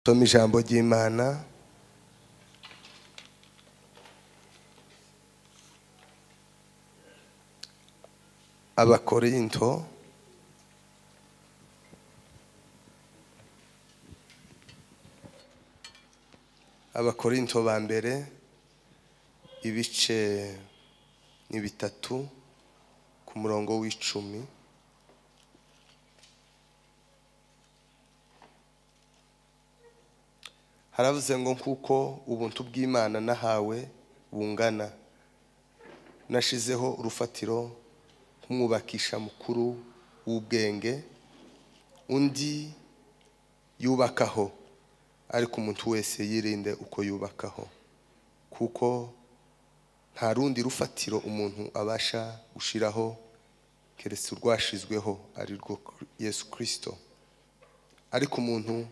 soma ijambo ry'imana abakorinto abakorinto ba mbere ibice ni bitatu ku murongo w'icumi haravuze ngo kuko ubuntu bw'imana nahawe bungana nashizeho urufatiro nk'umwubakisha mukuru w'ubwenge undi yubakaho ariko umuntu wese yirinde uko yubakaho kuko nta rundi rufatiro umuntu abasha gushyiraho keretse urwashizweho ari rwo yesu kirisito ariko umuntu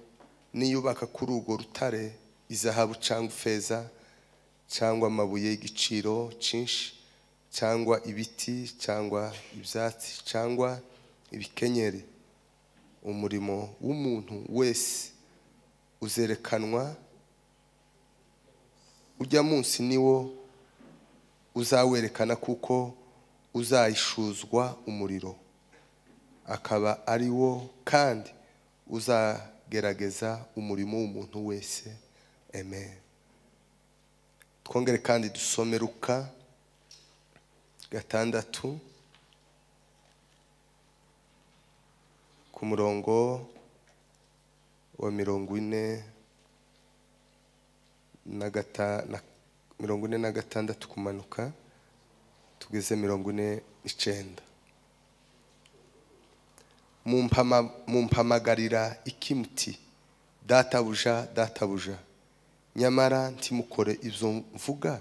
niyubaka kuri urwo rutare izahabu cyangwa ifeza cyangwa amabuye y'igiciro cyinshi cyangwa ibiti cyangwa ibyatsi cyangwa ibikenyeri umurimo w'umuntu wese uzerekanwa ujya munsi niwo uzawerekana kuko uzayishuzwa umuriro akaba ari wo kandi uzajya gerageza umurimo w'umuntu wese amen twongere kandi dusome ruka gatandatu ku murongo wa mirongo ine na gata na mirongo ine na gatandatu kumanuka tugeze mirongo ine n'icyenda mumpamagarira iki muti databuja databuja nyamara ntimukore ibyo mvuga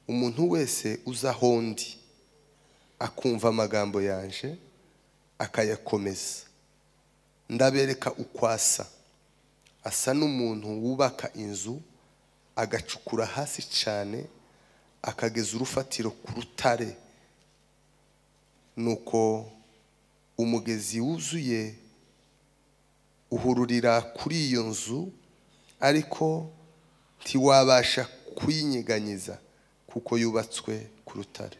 umuntu wese uza aho ndi akumva amagambo yaje akayakomeza ndabereka ukwasa asa n'umuntu wubaka inzu agacukura hasi cyane akageza urufatiro ku rutare nuko umugezi wuzuye uhururira kuri iyo nzu ariko ntiwabasha kuyinyeganyiza kuko yubatswe ku rutare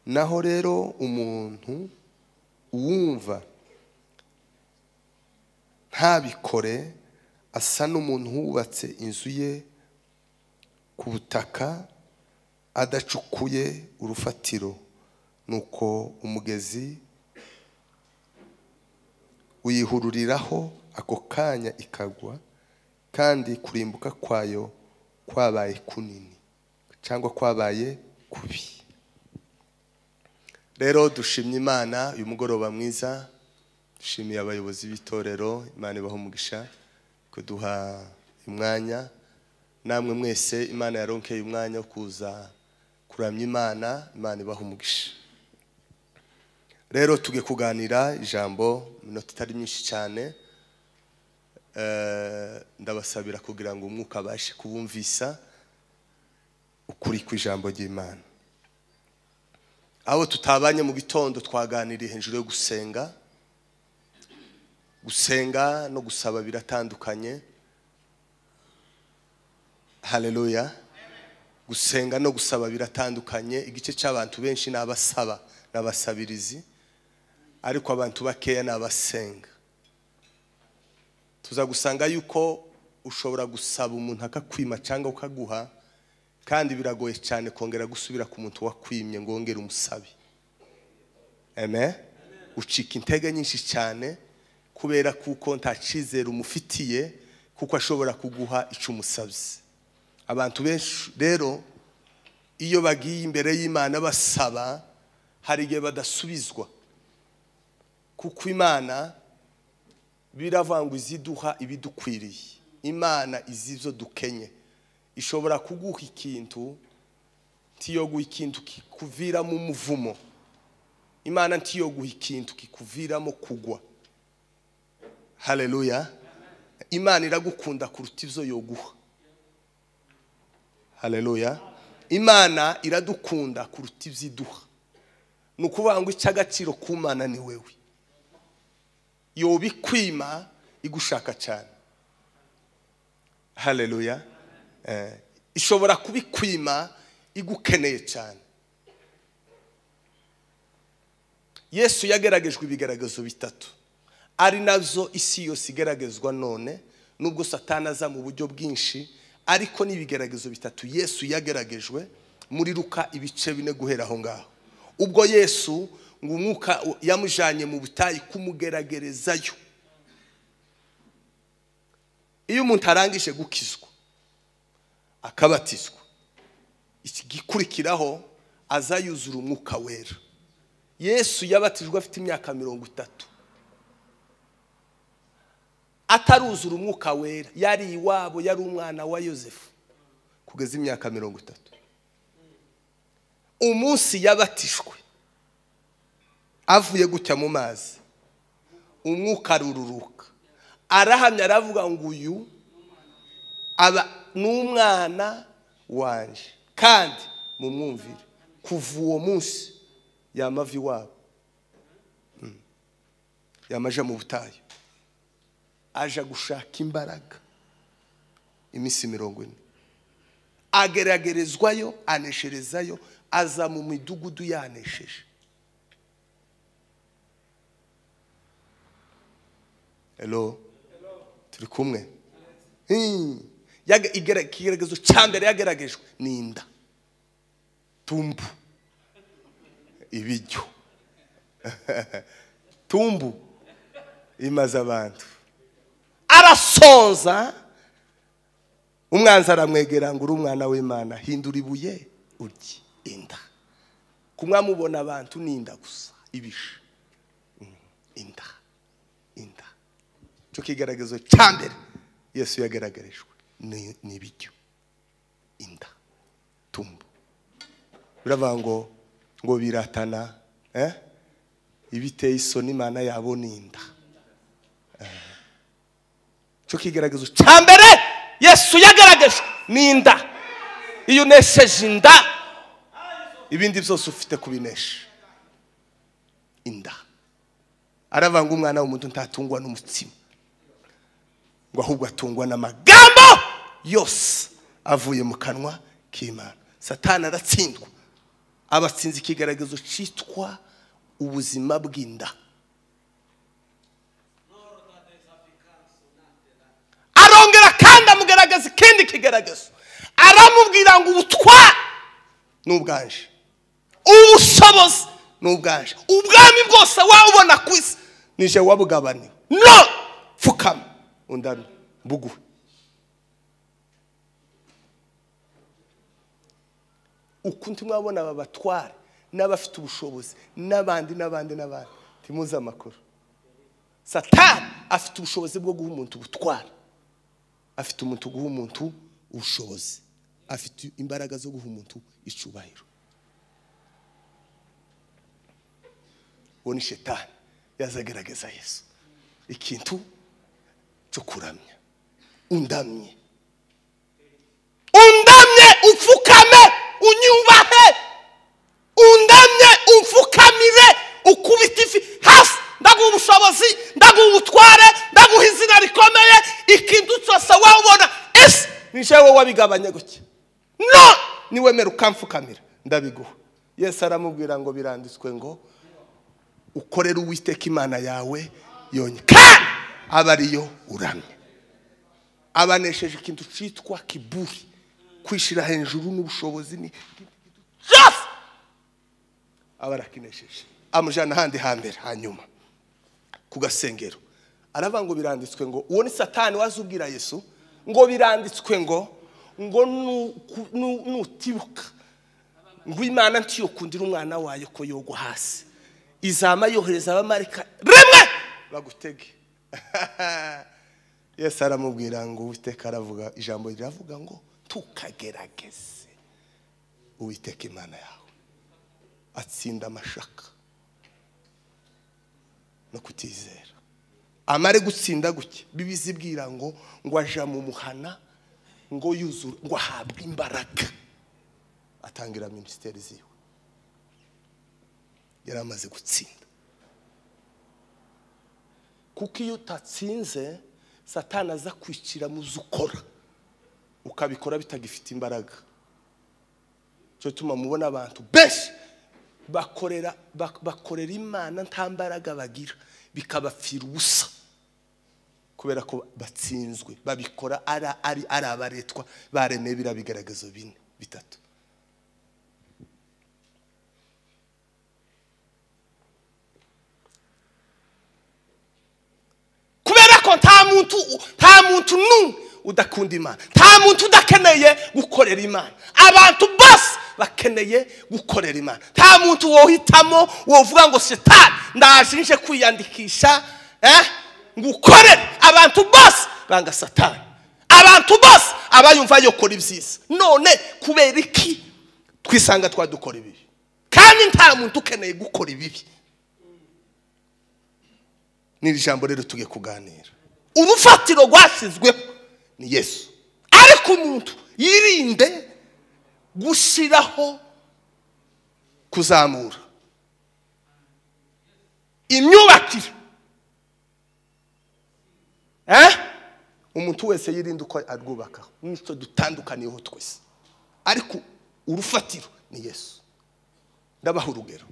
naho rero umuntu uwumva ntabikore asa n'umuntu wubatse inzu ye ku butaka adacukuye urufatiro nuko umugezi uyihururiraho ako kanya ikagwa kandi kurimbuka kwayo kwabaye kunini cyangwa kwabaye kubi rero dushimye imana uyu mugoroba mwiza dushimiye abayobozi b'itorero imana ibaho umugisha kuduha umwanya namwe mwese imana yaronkeye umwanya wo kuza kuramya imana imana ibaho umugisha rero tuge kuganira ijambo iminota itari myinshi cyane ndabasabira kugira ngo umwuka abashe kubumvisa ukuri ku ijambo ry'imana abo tutabanye mu gitondo twaganiriye hejuru yo gusenga gusenga no gusaba biratandukanye hareruya gusenga no gusaba biratandukanye igice cy'abantu benshi ni abasaba n'abasabirizi ariko abantu bakeya ni abasenga tuza gusanga yuko ushobora gusaba umuntu akakwima cyangwa ukaguha kandi biragoye cyane kongera gusubira ku muntu wakwimye ngo wongere umusabe amen ucika intege nyinshi cyane kubera kuko nta cyizere umufitiye kuko ashobora kuguha icyo umusabye abantu benshi rero iyo bagiye imbere y'imana basaba hari igihe badasubizwa kuko imana biravangwa iziduha ibidukwiriye imana izi ibyo dukenye ishobora kuguha ikintu ntiyoguhe ikintu kikuviramo umuvumo imana ntiyoguhe ikintu kikuviramo kugwa hareruya imana iragukunda kuruta ibyo yoguha hareruya imana iradukunda kuruta ibyo iduha ni ukuvuga ngo icy'agaciro k'umwana ni wowe yoba ikwima igushaka cyane hareruya ishobora kubikwima igukeneye cyane yesu yagaragajwe ibigaragazo bitatu ari nabyo isi yose igaragazwa none nubwo satana aza mu buryo bwinshi ariko n'ibigaragazo bitatu yesu yagaragajwe muri ruka ibice bine guhera aho ngaho ubwo yesu ngo umwuka yamujyanye mu butayu kumugeragerezayo iyo umuntu arangije gukizwa akabatizwa igikurikiraho aza yuzura umwuka wera yesu yabatijwe afite imyaka mirongo itatu ataruzura umwuka wera yari iwabo yari umwana wa yosefu kugeza imyaka mirongo itatu umunsi yabatijwe avuye gutya mu mazi umwuka arururuka arahamya aravuga ngo uyu aba ni umwana wanjye kandi mu mwumvire kuva uwo munsi yamavi iwabo yamaje mu butayu aje gushaka imbaraga iminsi mirongo ine ageragerezwayo anesherezayo aza mu midugudu yanesheje ero turi kumwe ikigaragazo cya mbere yagaragajwe ni inda tumbu ibiryo tumbu imaze abantu arasonza umwanzi aramwegera ngo uri umwana w'imana hindura ibuye urye inda kumwamubona abantu ni inda gusa ibisha inda inda cyo kigaragazo cya mbere yesu yagaragarijwe ni ibiryo inda tumbu biravuga ngo ngo biratana ibiteye isoni imana yabo ni inda cyo kigaragazo cya mbere yesu yagaragajwe ni inda iyo unesheje inda ibindi byose ufite kubinesha inda aravanga umwana w'umuntu ntatungwa n'umutima ngo ahubwo atungwa n'amagambo yose avuye mu kanwa k'imana satana aratsindwa abatsinze ikigaragazo cyitwa ubuzima bw'inda arongera kandi amugaragaza ikindi kigaragazo aramubwira ngo ubutwa ni ubwanje ubushobozi ni ubwanje ubwami bwose wabona ku isi nije wabugabaniwe no pfukama undame buguhe ukuntu mwabona aba batware n'abafite ubushobozi n'abandi n'abandi n'abandi ntimuze amakuru satani afite ubushobozi bwo guha umuntu ubutware afite umuntu guha umuntu ubushobozi afite imbaraga zo guha umuntu icubahiro uwo ni shetani yazagerageza yesu ikintu cyo kuramya undamye undamye upfukame unyubahe undamye umfukamire ukubite ifi hasi ndaguha ubushobozi ndaguha ubutware ndaguha izina rikomeye ikintu cyose wabona ese ni wowe wabigabanya gutya no niwemera ukamfukamira ndabiguha yesi aramubwira ngo biranditswe ngo ukorere uwiteka imana yawe yonye kandi aba ariyo uramye abanesheje ikintu cyitwa kiburi kwishyira hejuru n'ubushobozi ni aba arakinesheje amujyana ahandi hambere hanyuma ku gasengero aravuga ngo biranditswe ngo uwo ni satani wazubwira yesu ngo biranditswe ngo ngo nutibuka ngo imana ntiyokundira umwana wayo ko yogwa hasi izama yohereza abamarika rimwe bagutege yesu aramubwira ngo uwiteka aravuga ijambo riravuga ngo tukagerageze uwiteka imana yawe atsinda amashaka no kutizera amare gutsinda gutya bibizi bwira ngo ngo aja mu muhana ngo yuzure ngo ahabwe imbaraga atangira minisiteri ziwe yari amaze gutsinda kuko iyo utatsinze satana aza kwicira mu zo ukora ukabikora bitagifite imbaraga cyo tuma mubona abantu benshi bakorera bak- bakorera imana nta mbaraga bagira bikabapfira ubusa kubera ko batsinzwe babikora ari ari ari abaretwa baremeye biriya bigaragazo bine bitatu kubera ko nta muntu nta muntu n'umwe udakunda imana nta muntu udakeneye gukorera imana abantu bose bakeneye gukorera imana nta muntu wohitamo wovuga ngo shitani ndaje nje kwiyandikisha eh, ngukorere abantu bose banga satani abantu bose abayumva yokora ibyiza none kubera iki twisanga twadukora ibibi kandi nta muntu ukeneye gukora ibibi n'iri jambo rero tugiye kuganira urufatiro rwashyizweho ni yesu ariko umuntu yirinde gushyiraho kuzamura imyubakire Eh? umuntu wese yirinde uko arwubakaho n'icyo dutandukaniyeho twese ariko urufatiro ni yesu ndabaha urugero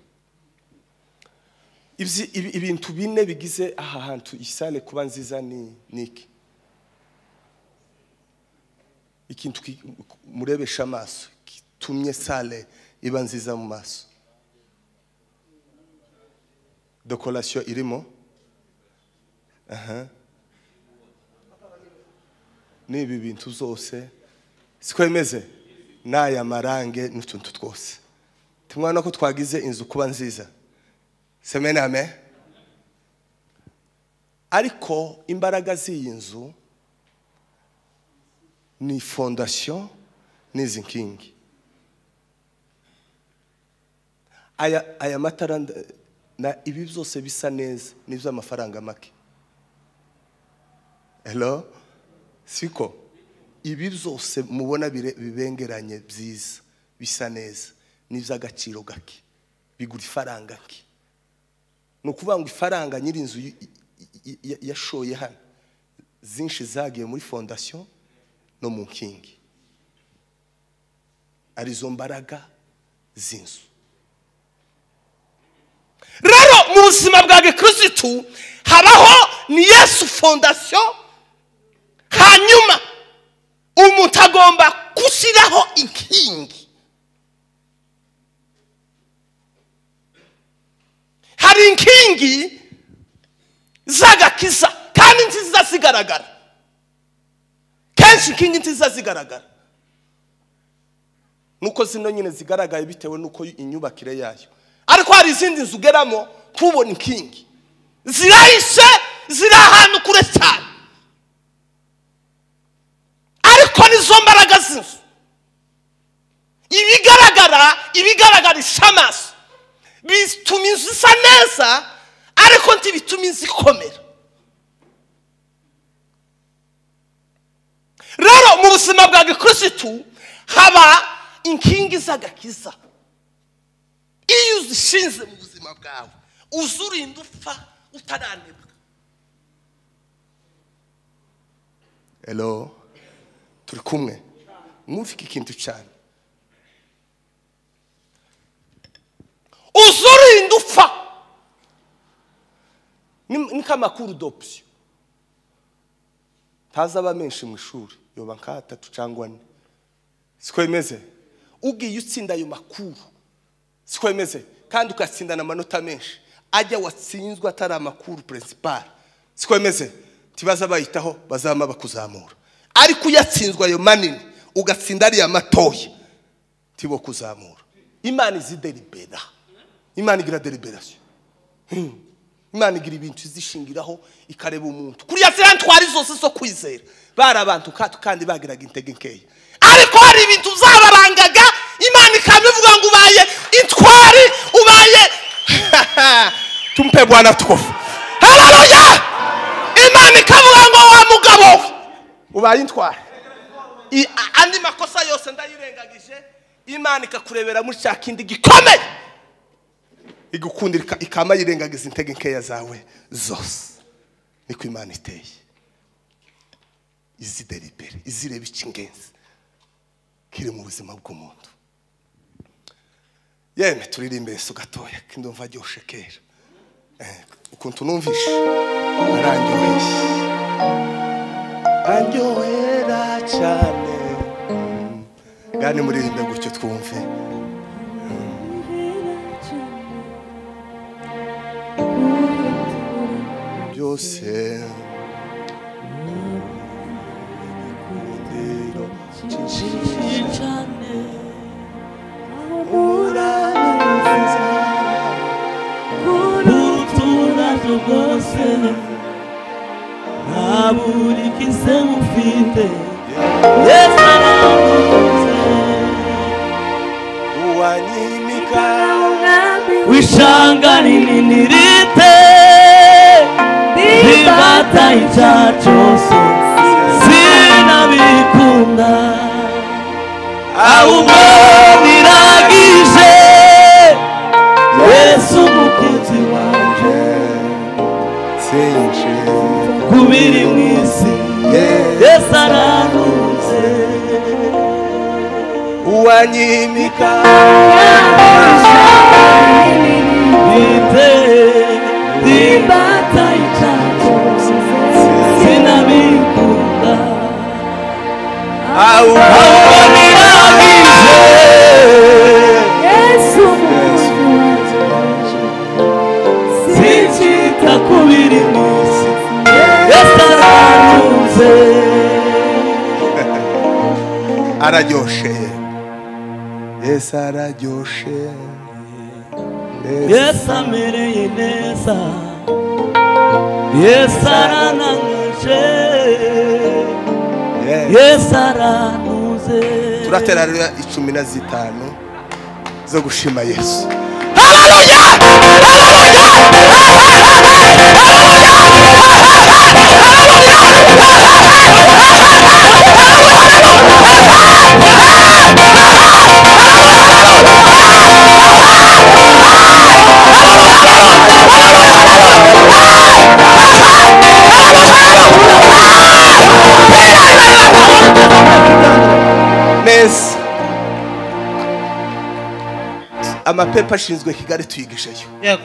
Ibyi- ibi- ibintu bine bigize aha hantu isale kuba nziza ni ni iki ikintu ki- murebesha amaso gitumye sale iba nziza mu maso dekorasiyo irimo aha ni ibi bintu zose sikwemeze n'aya marange n'utuntu twose tumwana ko twagize inzu kuba nziza semene amen ariko imbaraga z'iyi nzu ni fondasiyo n'izi nkingi aya aya matara nda- na ibi byose bisa neza ni iby'amafaranga make hello siko ibi byose mubona bire- bibengeranye byiza bisa neza ni iby'agaciro gake bigura ifaranga ke ni ukuvuga ngo ifaranga nyir'inzu y- y- y- yashoye hano zinshi zagiye muri fondasiyo no mu nkingi arizo mbaraga z'inzu rero mu buzima bwa gikirisitu habaho ni yesu fondasiyo hanyuma umuntu agomba gushyiraho inkingi hari inkingi z'agakiza kandi nziza zigaragara kenshi inkingi nziza zigaragara nuko zino nyine zigaragaye bitewe n'uko inyubakire yayo ariko hari izindi nzu ugeramo ntubone inkingi zirahishe ziri ahantu kure cyane ariko nizo mbaraga z'inzu ibigaragara ibigaragarisha amaso bituma inzu isa neza ariko ntibituma inzu ikomera rero mu buzima bwa gikirisitu haba inkingi z'agakiza iyo uzishinze mu buzima bwawe uza urinda upfa utaranebwa hello turi kumwe mwumve iki kintu cyane uza urinda upfa ni ni nk'amakuru d'option ntazi aba menshi mu ishuri yoba nk'atatu cyangwa ane sikwemeze ugiye utsinda ayo makuru sikwemeze kandi ugatsindana amanota menshi ajya watsinzwe atari amakuru perezida sikwemeze ntibaza bayitaho bazaba bakuzamura ariko uyatsinzwe ayo manini ugatsinda ariya matoya tibo kuzamura imana izi deribera imana igira deliberasiyo imana igira ibintu izishingiraho ikareba umuntu kuriya ziriya ntwari zose zo kwizera bari abantu kacu kandi bagiraga intege nkeya ariko hari ibintu byabarangaga imana ikaba ivuga ngo ubaye intwari ubaye tumpe bwana tukofu hararuya imana ikavuga ngo wa mugabo we ubaye intwari I- a- andi makosa yose ndayirengagije imana ikakurebera muri cya kindi gikomeye igukundira ika- ikama yirengagiza intege nkeya zawe zose niko imana iteye izideribere izireba icy'ingenzi kiri mu buzima bw'umuntu yemwe turirimbe yesu gatoya kindumva aryoshye kera Eh, ukuntu numvishe arandyoheye arandyohera cyane Mm. ngani muririmbe gutyo twumve byose Ikundiro ryinshi urankiza. urutunaje rwose ntaburi kise mufite yesu aramuze uwanyimika wishanga rinini rite ribata icyaha cyose sinabikunda ahubwo biragije yesu umukunzi wanje sinje kubiri mu isi yesu araruze uwanyimika bite ribata icyaha cyose sinabikunda ahubwo biragije sinshita ku biri mu isi yesu araruze araryoshe yesu araryoshe Yesu- yesu amereye neza yesu arananuje Yesu. yesu aranuze turatera rero icumi na zitanu zo gushima yesu neza amapepa ashinzwe kigali tuyigijeyo yego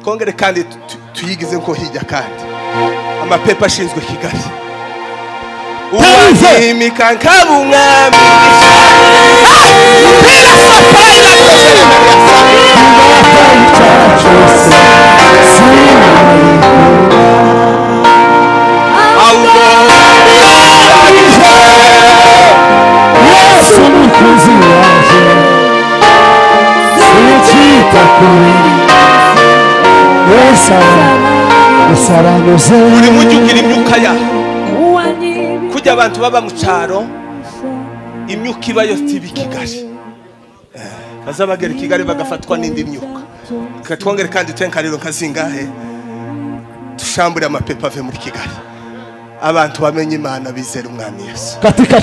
twongere kandi tu- tu- tuyigize nko hijya kandi amapepa ashinzwe kigali uwanyimika nk'abumwami buri mujyi ugira imyuka yawo kujya abantu baba mu cyaro imyuka iba yose iba i kigali Eh, baza bagera i kigali bagafatwa n'indi myuka Reka twongere kandi tenkariro nka zingahe dushambure amapepa ave muri kigali abantu bamenye imana bizera umwami yesu katika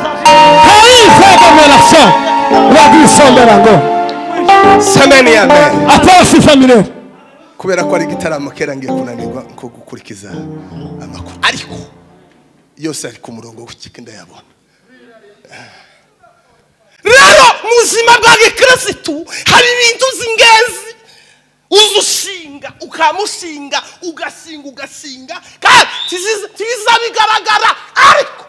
taifa kamelasa wagisomberango sameni amen atasi famile kubera ko ari igitaramo kera ngiye kunanirwa nko gukurikiza amakuru ariko yose ari ku murongo w'ikika ndayabona rero mu buzima bwa gikirisitu hari ibintu by'ingenzi uzushinga ukamushinga ugasinga ugasinga kandi tiziza- tibiza bigaragara ariko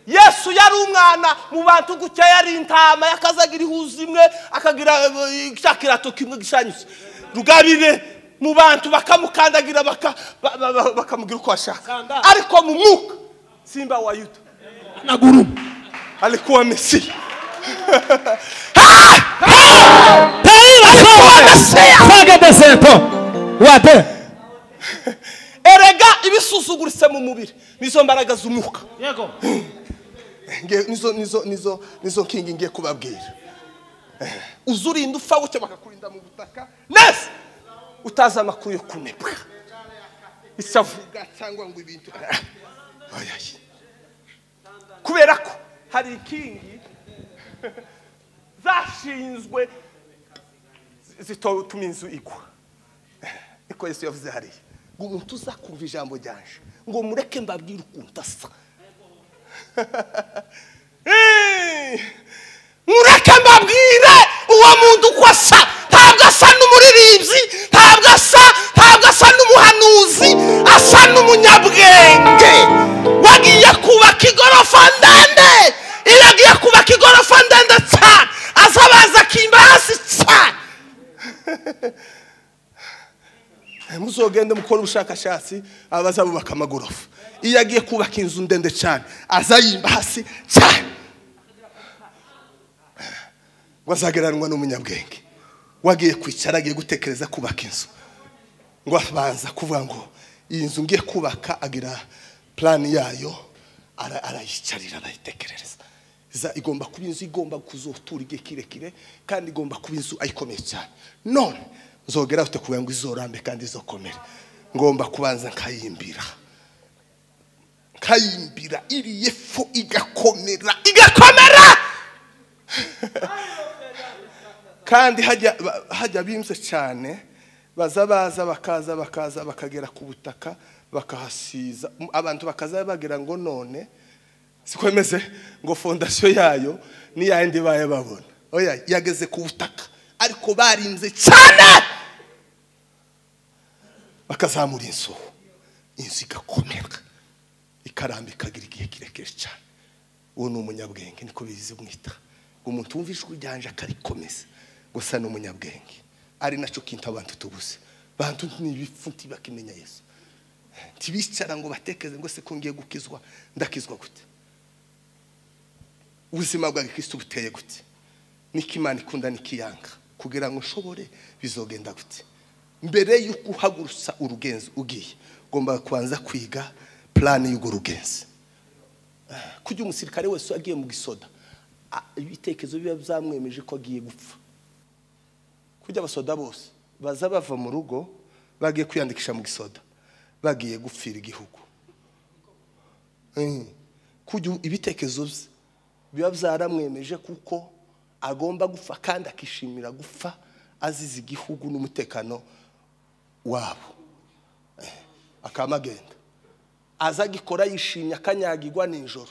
yesu yari umwana mu bantu gutya yari intama yakazagira ihuza imwe akagira eh, cya kirato kimwe gishanyutse rugabire mu bantu bakamukandagira baka- ba- ba- ba- bakamugira uko bashaka ariko mu mwuka simba wa yuda na gurumu alikuwa mesiya taifa kadeseto wate erega ibisuzuguritse mu mubiri nizo mbaraga z'umwuka Nge- nizo nizo nizo nizo nkingi ngiye kubabwira Eh, uza urinda upfa gutya bakakurinda mu butaka neza utazi amakuru yo kunebwa isavuga cyangwa ngo ibintu Ah, oya, oya. kubera ko hari inkingi zashinzwe zitotuma inzu igwa niko yesu yavuze hariya ngo umuntu uzakumva ijambo ryanje ngo mureke mbabwire ukuntu asa Eh, mureke mbabwire uwo muntu uko asa ntabwo asa n'umuririmbyi ntabwo asa ntabwo asa n'umuhanuzi asa n'umunyabwenge wagiye kubaka igorofa ndende iyo agiye kubaka igorofa ndende cyane azabaza akimba hasi cyane muzogende mukora ubushakashatsi abazabubaka amagorofa iyo agiye kubaka inzu ndende cyane azayimba hasi cyane ngo azagereranwa n'umunyabwenge wagiye kwicara agiye gutekereza kubaka inzu ngo abanza kuvuga ngo iyi nzu ngiye kubaka agira purani yayo ara- arayicarira arayitekerereza Za- igomba kuba inzu igomba kuzotura igihe kirekire kandi igomba kuba inzu ayikomeye cyane none nzogera ufite kugira ngo izorambe kandi izokomere ngomba kubanza nkayimbira nkayimbira iriye fu igakomera igakomera kandi hajya ba- hajya bimbye cyane baza baza bakaza bakaza bakagera ku butaka bakahasiza M- abantu bakaza bagira ngo none sikwemeze ngo fondasiyo yayo n'iyandi baye babona oya yageze ku butaka ariko barinze cyane bakazamura inzu inzu igakomera ikaramba ikagira igihe kirekire cyane uwo ni umunyabwenge niko bizi mwita ngo umuntu wumva ijwi ryanje akarikomeza gusa ni umunyabwenge ari nacyo kintu abantu tubuze bantu n'ibifu ntibakimenya yesu ntibicara ngo batekereze ngo se ko ngiye gukizwa ndakizwa gute ubuzima bwa gikristo buteye gute niko imana ikunda nikiyanga kugira ngo nshobore bizogenda gute mbere y'uko uhagurutsa urugenzi ugiye ugomba kubanza kwiga purani y'urwo rugenzi kujya umusirikare wese agiye mu gisoda a- ibitekerezo biba byamwemeje ko agiye gupfa kujya abasoda bose baza bava mu rugo bagiye kwiyandikisha mu gisoda bagiye gupfira igihugu Eh, kujya u- ibitekerezo bye biba byaramwemeje kuko agomba gupfa kandi akishimira gupfa azize igihugu n'umutekano wabo Eh, akaba agenda aza agikora yishimye akanyagirwa nijoro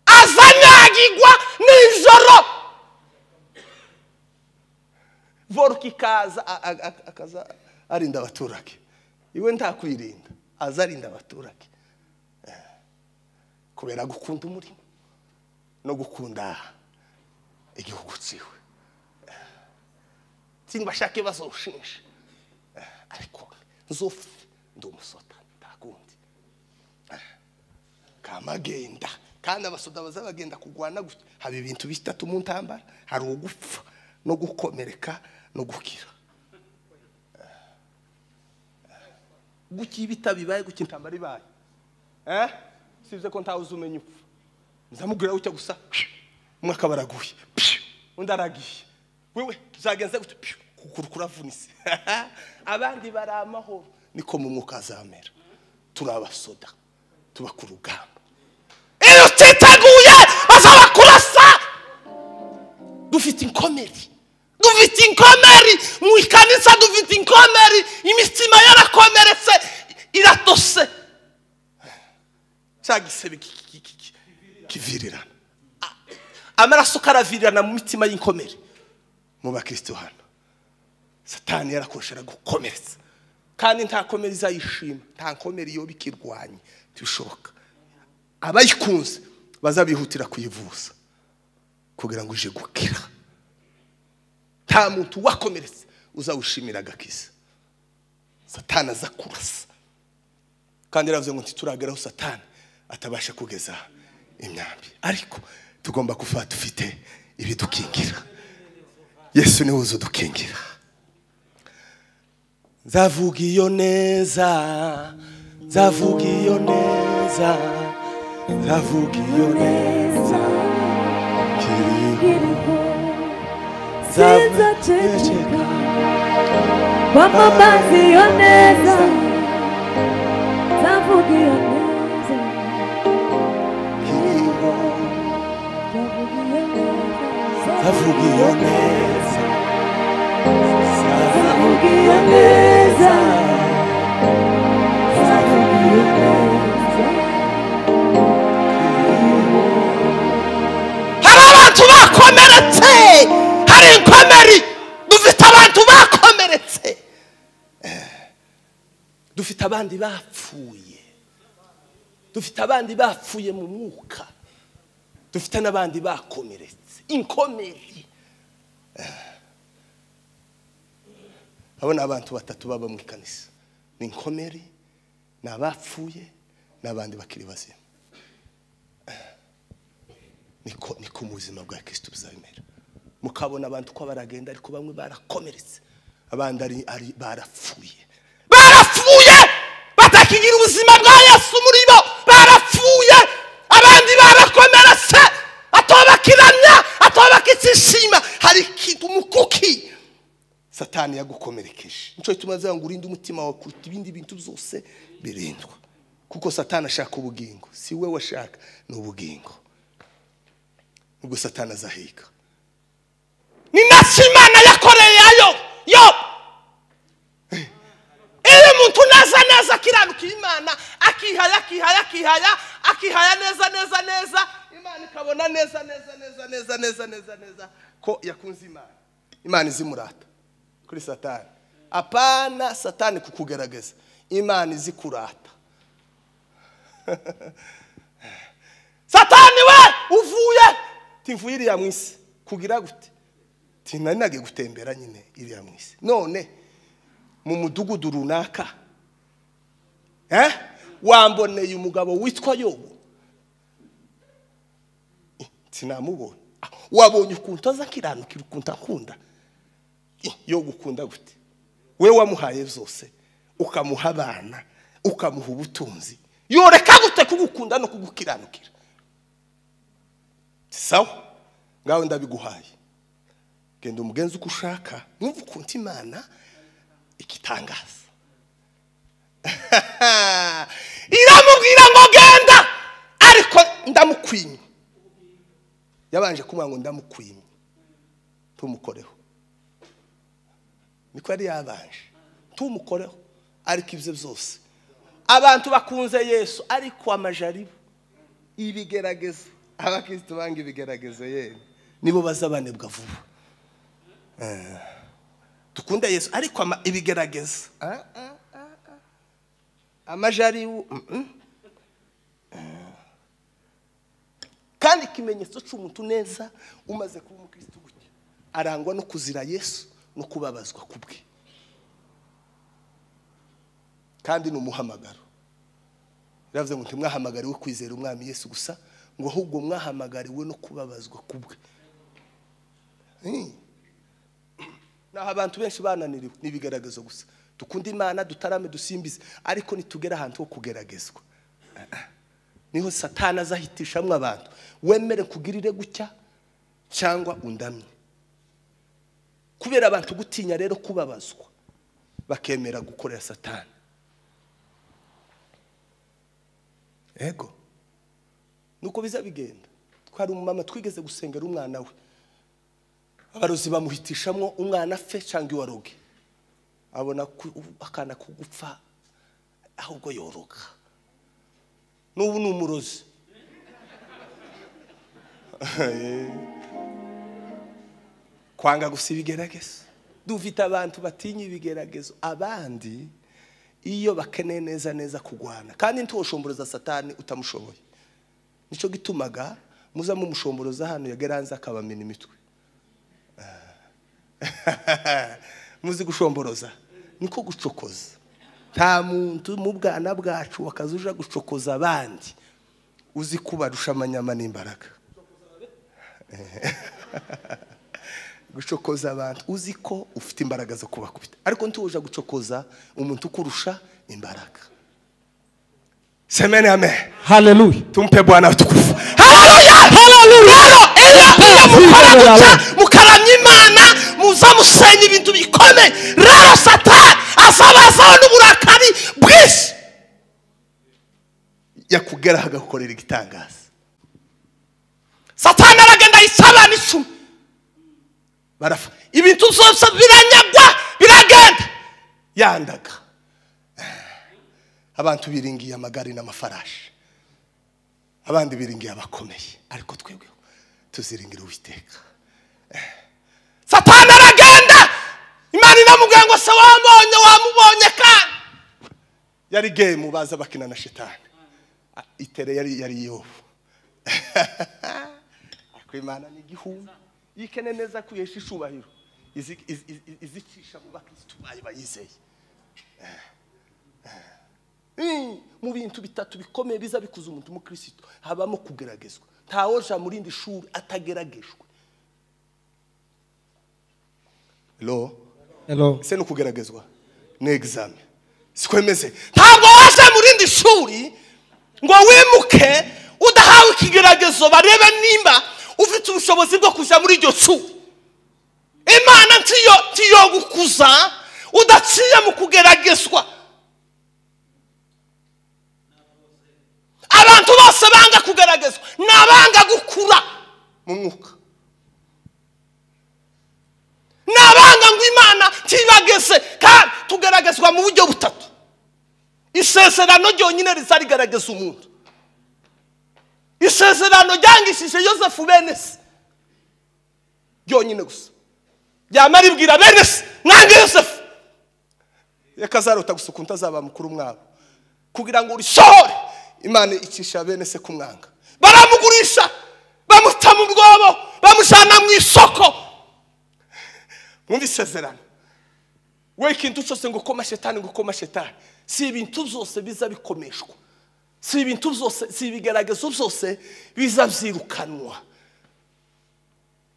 azanyagirwa nijoro voruka ikaza a- a- a- akaza arinda abaturage iwe nta kwirinda aza arinda abaturage Eh, kubera gukunda umurimo no gukunda igihugu cyiwe sinibashake bazawushimisha ariko nzofe ndi umusoda ntakundi kamagenda kandi abasoda baza bagenda kurwana gutya haba ibintu bitatu mu ntambara hari ugupfa no gukomereka no gukira gutya iyo bitabibaye gutya intambara ibaye eh sibye ko ntawe uzumenya upfa nzamubwira gutya gusa umwe akaba araguye pshu, undi aragiye wewe byagenze gutya pshu, kuguru kuravunitse abandi bari amahoro niko mu mwuka azamera turi abasoda tuba ku rugamba iyo utiteguye bazabakurasa dufite inkomeri dufite inkomeri mu ikanisa dufite inkomeri imitima yarakomeretse iratose cya gisebe ki- ki- ki- ki- kivirirana A- amaraso karavirirana mu mitima y'inkomere mu bakristo hano satani yarakoresha aragukomeretsa kandi nta komere izayishima nta nkomere iyo bikirwanye ntibishoboka abayikunze bazabihutira kuyivuza kugira ngo uje gukira nta muntu wakomeretse uzawushimira agakiza satani aza kurasa kandi yaravuze ngo ntiturageraho satani atabasha kugeza imyambi ariko tugomba kuva dufite ibidukingira yesu niwe uzi udukingira nzavuga iyo neza nzavuga iyo neza nzavuga iyo neza kiri sinzaceceka Mama mazi iyo neza Nzavuga iyo neza kiriho Nzavuga iyo avuga iyo neza Savuga iyo neza Savuga iyo neza hari abantu bakomeretse hari inkomeri dufite abantu bakomeretse dufite abandi bapfuye dufite abandi bapfuye mu mwuka dufite n'abandi bakomeretse inkomeri abona abantu batatu baba mu kanisa ni inkomeri ni abapfuye n'abandi bakiri bazima niko niko mu buzima bwa kirisito bizabimera mukabona abantu ko baragenda ariko bamwe barakomeretse abandi ari- ari barapfuye barapfuye batakigira ubuzima bwa yesu muri bo barapfuye abandi barakomeretse atobakiramya atobakitsishima hari ikintu mukuki satani yagukomerekeje nicyo gituma azavuga ngo urinde umutima wawe kuruta ibindi bintu byose birindwa kuko satani ashaka ubugingo si we washaka ni ubugingo ubwo satani azahiga ni nacyo imana yakoreye ayo yo iyo umuntu neza neza akiranuka imana akihaya akihaya akihaya akihaya neza neza neza imana ikabona neza neza neza neza neza neza neza ko yakunze imana imana izimurata kuri satani apana satani kukugaragaza imana izikurata satani we uvuye tivuye iriya mu isi kugira gute tinanage gutembera nyine iriya mu isi none mu mudugudu runaka eh wamboneye umugabo witwa yobu Eh, sinamubonye Ah, wabonye ukuntu aza akiranukira ukuntu akunda Eh, yo gukunda gute we wamuhaye zose ukamuha abana ukamuha ubutunzi yoreka gute kugukunda no kugukiranukira sawa ngawe ndabiguhaye genda umugenzi uko ushaka mwumva ukuntu imana igitangaza iramubwira ngo genda ariko ndamukwimye yabanje kumubwira ngo ndamukwimye tumukoreho niko yari yabanje tumukoreho ariko ibyo byose abantu bakunze yesu ariko amajaribo ibigerageza abakirisitu banga ibigerageza yewe nibo bazabanebwa vuba Eh, dukunde yesu ariko ama- ibigerageza Ah, ah, ah, ah. amajaribu mm, mm. kandi ikimenyetso cy'umuntu neza umaze kuba umukirisitu gutya arangwa no kuzira yesu no kubabazwa kubwe kandi ni umuhamagaro biravuze ngo ntimwahamagariwe kwizera umwami yesu gusa ngo ahubwo mwahamagariwe no kubabazwa kubwe Hmm. naho abantu benshi bananiriwe n'ibigaragazo gusa dukunde imana dutarame dusimbize ariko nitugera ahantu ho kugeragezwa niho satani azahitishamwe abantu wemere kugirire gutya cyangwa undamye kubera abantu gutinya rero kubabazwa bakemera gukorera satani ego nuko biza bigenda twari umumama twigeze gusengera umwana we abarozi bamuhitishamwo umwana apfe cyangwa iwaroge abona ku- akana ko gupfa ahubwo yoroga n'ubu ni umurozi kwanga gusa ibigeragezo dufite abantu batinya ibigeragezo abandi iyo bakeneye neza neza kugwana kandi ntiwushomboroza satani utamushoboye nicyo gitumaga muza mumushomboza hano yageranze akabamena imitwe muzi gushomboroza niko gucokoza nta muntu mu bwana bwacu wakaza uja gucokoza abandi uzi kubarusha amanyama n'imbaraga gucokoza abantu uzi ko ufite imbaraga zo kubakubita ariko ntituje gucokoza umuntu ukurusha imbaraga semene amen haleluya tumpe bwana utukufu haleluya haleluya iyo iyo mukora gutya mukaramya imana muza musenya ibintu bikomeye rero satani azabazaho n'uburakari bwinshi yakugeraho agakorera igitangaza satani aragenda yisabana icumi barafa ibintu byose biranyagwa biragenda yandaga abantu biringiye amagare n'amafarashi abandi biringiye abakomeye ariko twebweho tuziringira uwiteka satani aragenda imana inamubwira ngo se wambonye wamubonye kandi yari gemu baza bakina na shitani A- itere yari yari yobu ariko imana ni igihumbi yikene neza kuyesha icubahiro izi- izi- izi- izicisha mu bakirisitu bayo bayizeye Mm, mu bintu bitatu bikomeye biza bikuza umuntu umukirisitu habamo kugeragezwa ntawoja mu rindi shuri atageragejwe lo Hello. ese ni ukugeragezwa ni egizame sikwemeze ntabwo waje mu rindi shuri ngo wimuke udahawe ikigeragezo barebe nimba ufite ubushobozi bwo kujya muri iryo shuri imana ntiyo ntiyogukuza udaciye mu kugeragezwa abantu bose banga kugeragezwa ni abanga gukura mu mwuka ni abanga ngo imana ntibageze kandi tugeragezwa mu buryo butatu isezerano ryonyine riza rigaragaza umuntu isezerano ryangishije yosefu bene se ryonyine gusa ryama ribwira bene se mwange yosefu yakazarota gusa ukuntu azaba mukuru mwabo kugira ngo urisohore imana icisha bene se kumwanga baramugurisha bamuta mu rwobo bamujyana mu isoko mwumva isezerano we ikintu cyose ngo koma shetani ngo koma shetani si ibintu byose biza bikomeshwa si ibintu byose si ibigaragazo byose biza byirukanwa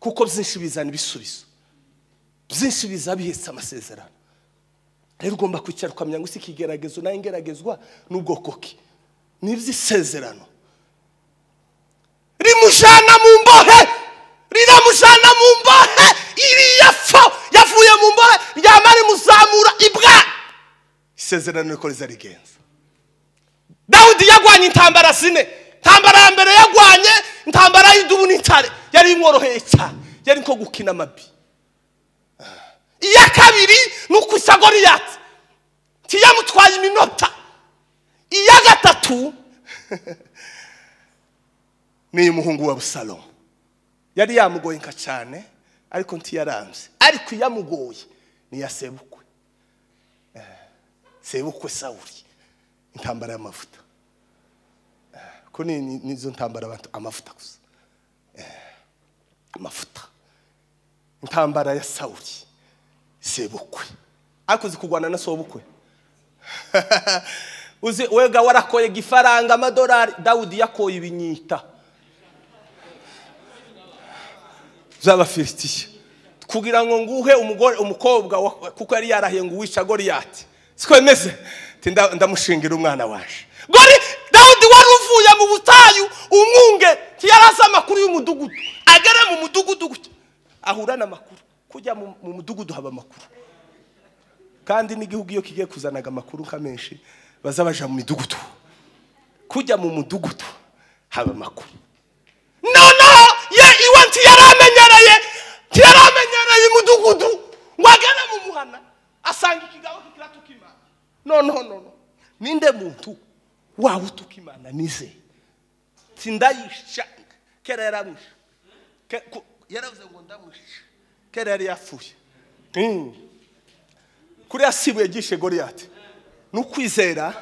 kuko byinshi bizana ibisubizo byinshi biza bihetse amasezerano rero ugomba kwicara ukamenya ngo si ikigeragezo nayo ngeragezwa n'ubwoko ki ni iby'isezerano rimujana mu mbohe riramujana mu mbohe iriya fo yavuye mu mbohe ryama rimuzamura ibwami isezerano niko riza rigenza dawudi yagwanye intambara zine intambara ya mbere yagwanye intambara y'idubu n'intare yari imworoheye cyane yari nko gukina amabi iya kabiri ni ukusa goriyati ntiyamutwaye iminota iya gatatu niyo umuhungu wa busalomo yari yamugoye nka cyane ariko ntiyaranze ariko iyamugoye niyo sebukwe Eh, sebukwe sawuri intambara y'amavuta Eh, ko ni ni- nizo ntambara abantu amavuta gusa Eh, amavuta intambara ya sawuri sebukwe ariko uzi kurwana na sobukwe uzi wega warakoye igifaranga amadolari dawudi yakoye ibinyita z'abafilisitiya kugira ngo nguhe umugore umukobwa wa- kuko yari yarahiye ngo uwica goriyati sikwemeze Ati, nda- ndamushingira umwana waje gori dawudi wari uvuye mu butayu umwunge ntiyarazi amakuru y'umudugudu agere mu mudugudu gutya ahura n'amakuru kujya mu mu mudugudu haba amakuru kandi n'igihugu iyo kigiye kuzanaga amakuru nka menshi baza baja mu midugudu kujya mu mudugudu haba amakuru noneho ye iwe ntiyaramenyereye ntiyaramenyereye umudugudu ngo agere mu muhana asanga ikigabo kikiratuka imana no no no no ninde muntu wawe utuka imana nize sindayisha kera yaramwisha Ke- ku- yaravuze ngo ndamwisha kera yari yapfuye Mm. kuriya sibuye ryishe goriyati ni ukwizera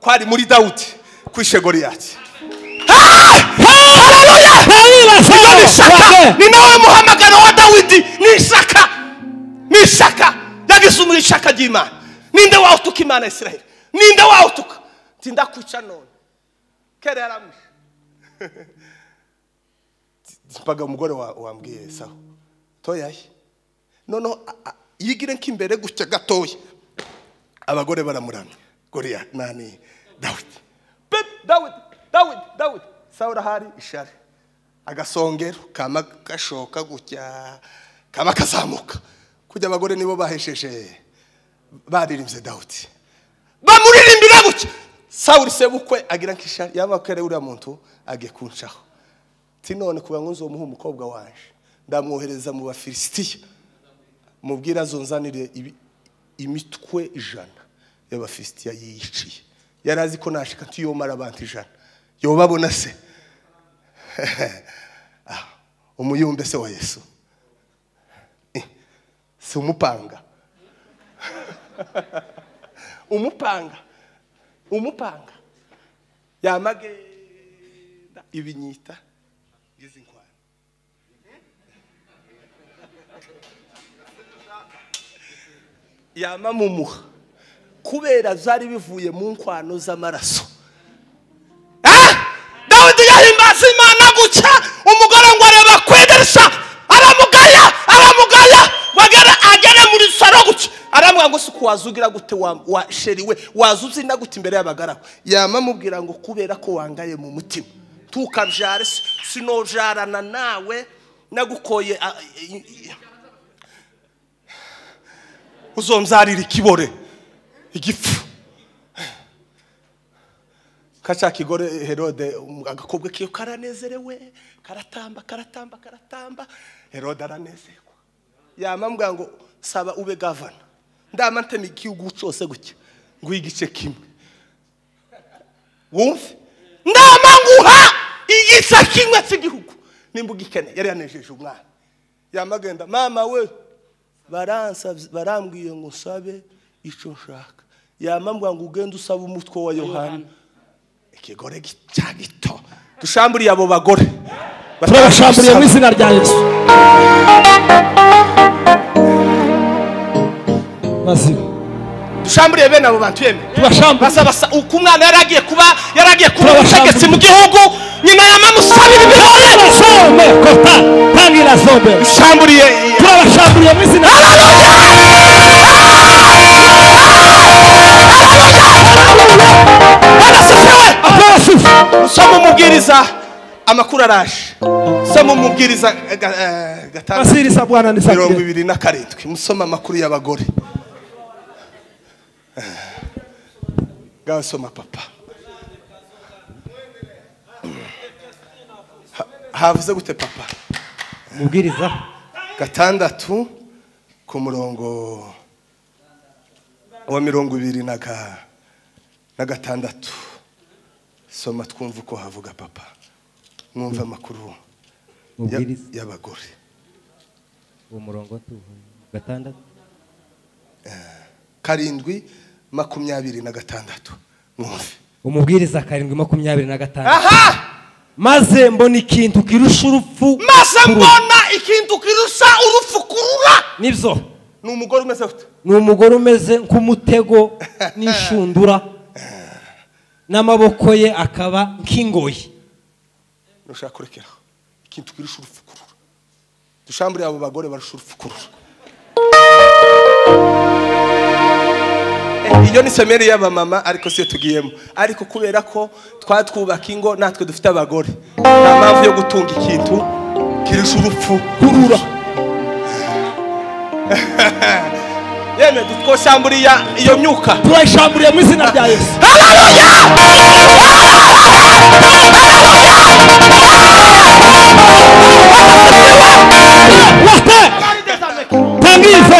kwari muri dawudi kwishe goriyati haleluya Hallelujah! ni Wade! ishaka ni nawe muhamagaro wa dawidi ni ishaka ni ishaka yagize umuri ishaka ry'imana ninde wawutuka imana ya isiraheli ninde wawutuka tindakwica none kera yaramwishe mpaga umugore wa- wambwiye sawa toyaye noneho a- a- yigire nk'imbere gutya gatoya abagore baramuramya goriya nani dawidi Bebe, dawidi dawidi dawidi sawa urahari ishari agasongero kama gashoka gutya kama kazamuka kujya abagore nibo bahesheje baririmbye dawudi bamuririmbira gutya sawuri sebukwe agira nk'ishari yaba ko yari uriya muntu agiye kuncaho ti none kugira ngo nzomuhe umukobwa waje ndamwohereza mu bafilisitiya mubwire azonzanire ibi- imitwe ijana y'abafisitiya yiyiciye yari azi ko nashika ntiyomara abantu ijana yobabona se Ah, umuyumbe se wa yesu Eh, si umupanga umupanga umupanga yamagenda ibinyita ngeze inkwano yamamumuha kubera byari bivuye mu nkwano z'amaraso dawidi yahimbaza imana guca umugore ngo areba kwidirishya aramugaya aramugaya bagere agere muri saro guca aramubwira ngo si ko wazugira gute wa- wa sheri we waza uzina gute imbere y'abagaragu yamamubwira ngo kubera ko wangaye mu mutima tukabyare si- sinojarana nawe nagukoye a- i- i- uzomzarira ikibore igipfu kaca kigore herode um, agakobwa kiyo karanezerewe karatamba karatamba karatamba herode aranezerwa yamambwira ngo saba ube gavana ndama ntema igihugu cyose gutya nguhe igice kimwe wumve ndama nguha igice kimwe cy'igihugu nimba ugikeneye yari yanejeje umwana yamagenda mama we baransabye- barambwiye ngo nsabe icyo nshaka yamambwira ngo ugende usaba umutwe wa yohana ikigore gi- cya gito dushamburiye abo bagore turabashamburiye mu izina rya yesu mazima dushamburiye bene abo bantu yemeye tubashamburiye basabasa uko umwana yaragiye kuba yaragiye kuba Turabashambura. umutegetsi mu gihugu nyina yamamusabira Tangira ibihorere zombe kota tangira zombe dushamburiye turabashamburiye mu izina rya yesu barasasiwe abasisi soma umubwiriza amakuru araje soma umubwiriza eh, ga- eh, gatandatu basirisa bwana nisabire mirongo ibiri na karindwi musoma amakuru y'abagore gasoma papa Ha- havuze gute papa mubwiriza gatandatu ku murongo wa mirongo ibiri na ga- na gatandatu soma twumve uko havuga papa mwumve amakuru ya- mubwiriza y'abagore uwo murongo tuvuye gatandatu karindwi makumyabiri na gatandatu mwumve umubwiriza karindwi makumyabiri na gatanu aha maze mbona ikintu kirusha urupfu maze kuru- mbona ikintu kirusha urufu kurura nibyo ni umugore umeze gute ni umugore umeze nk'umutego n'inshundura n'amaboko ye akaba nk'ingoyi ntushaka kurekeraho ikintu kirusha urufukurura dushambure abo bagore barusha urufukurura Eh, iyo ni semeri y'abamama ariko siyo tugiyemo ariko kubera ko twatwubaka ingo natwe dufite abagore nta mpamvu yo gutunga ikintu kirusha urupfu kurura yemwe dutwoshamburiya iyo myuka turayishamburiye mu izina rya yesu wate tangize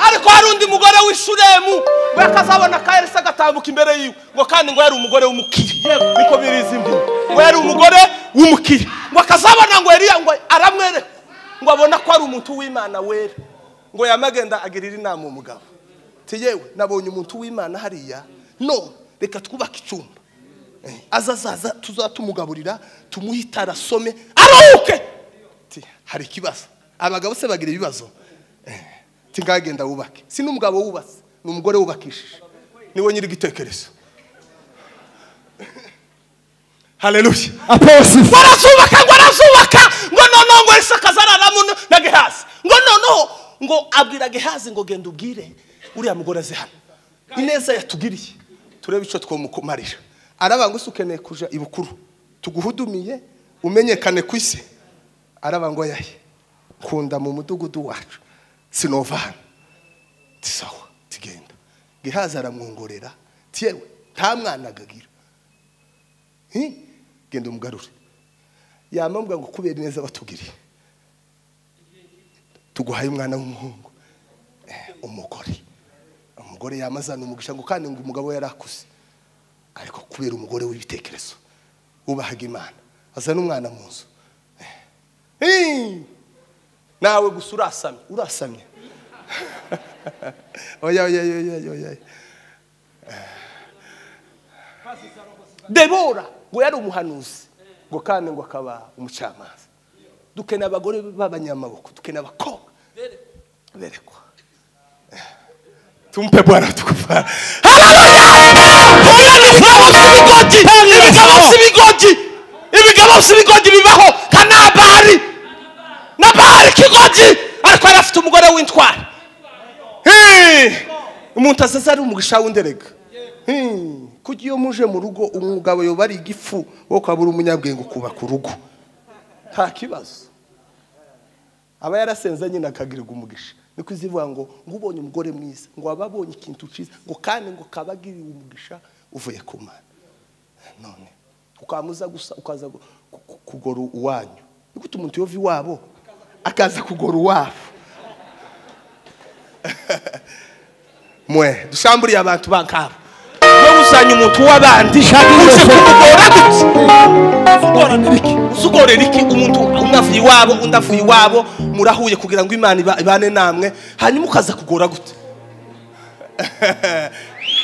ariko hari undi mugore w'ishuremu we akazabona ka elisa agatambuka imbere yiwe ngo kandi ngo yari umugore w'umukire niko birizi imbyino ngo yari umugore w'umukire ngo akazabona ngo eliya ngo aramwereka ngo abona ko ari umuntu w'imana wera ngo yamagenda agirira inama umugabo ati yewe nabonye umuntu w'imana hariya none reka twubake icyumba Eh, aza azaza tuzatumugaburira tumuhitara asome aruhuke Ati, hari ikibazo abagabo se bagira ibibazo tingagenda wubake si n'umugabo wubatse ni umugore wubakishije niwe nyiri igitekerezo haleluya aposisi ngo arazubaka ngo arazubaka ngo noneho ngo elisa akazararamo n- na gehazi ngo noneho ngo abwira gehazi ngo genda ubwire uriya mugore aze hano ineza yatugiriye turebe icyo twamukumarira araba ngo ese ukeneye kuja ibukuru tuguhudumiye umenyekane ku isi araba ngo yaye nkunda mu mudugudu wacu sinova hano tisawa tigenda gihaza aramwongorera tiyewe nta mwana agagira Hi, genda umugarure yamambwa ngo kubera ineza batugiriye tuguhaye umwana w'umuhungu umugore umugore yamazana umugisha ngo kandi ngo umugabo yari akuze ariko kubera umugore w'ibitekerezo wubahaga imana azana umwana mu nzu Eh. nawe gusa urasamye urasamye oya oya oya oya oya debora ngo yari umuhanuzi ngo kandi ngo akaba umucamanza dukeneye abagore b'abanyamaboko dukeneye abakobwa berekwa tumpe bwana tukufa ibigabo by'ibigoryi ibigabo by'ibigoryi bibaho nka nabari nabari ikigoryi ariko yari afite umugore w'intwari Hey! umuntu azaza ari umugisha w'inderega Hmm. kuko iyo muje mu rugo umugabo yoba ari igifu wo ukaba uri umunyabwenge ukubaka urugo nta kibazo aba yarasenze nyine akagirirwa umugisha niko izivuga ngo ngo ubonye umugore mwiza ngo aba abonye ikintu cyiza ngo kandi ngo kaba agiriwe umugisha uvuye ku mana none ukamuza gusa ukaza gu- ku- ku- kugora uwanyu ni gute umuntu yova iwabo akaza kugora uwabo mwe dushamburiye abantu bankabo no gusanya umuntu w'abandi uje kumugora gutya uzugorera iki umuntu umwe avuye iwabo undi avuye iwabo murahuye kugira ngo imana iba- ibane namwe hanyuma ukaza kugora gute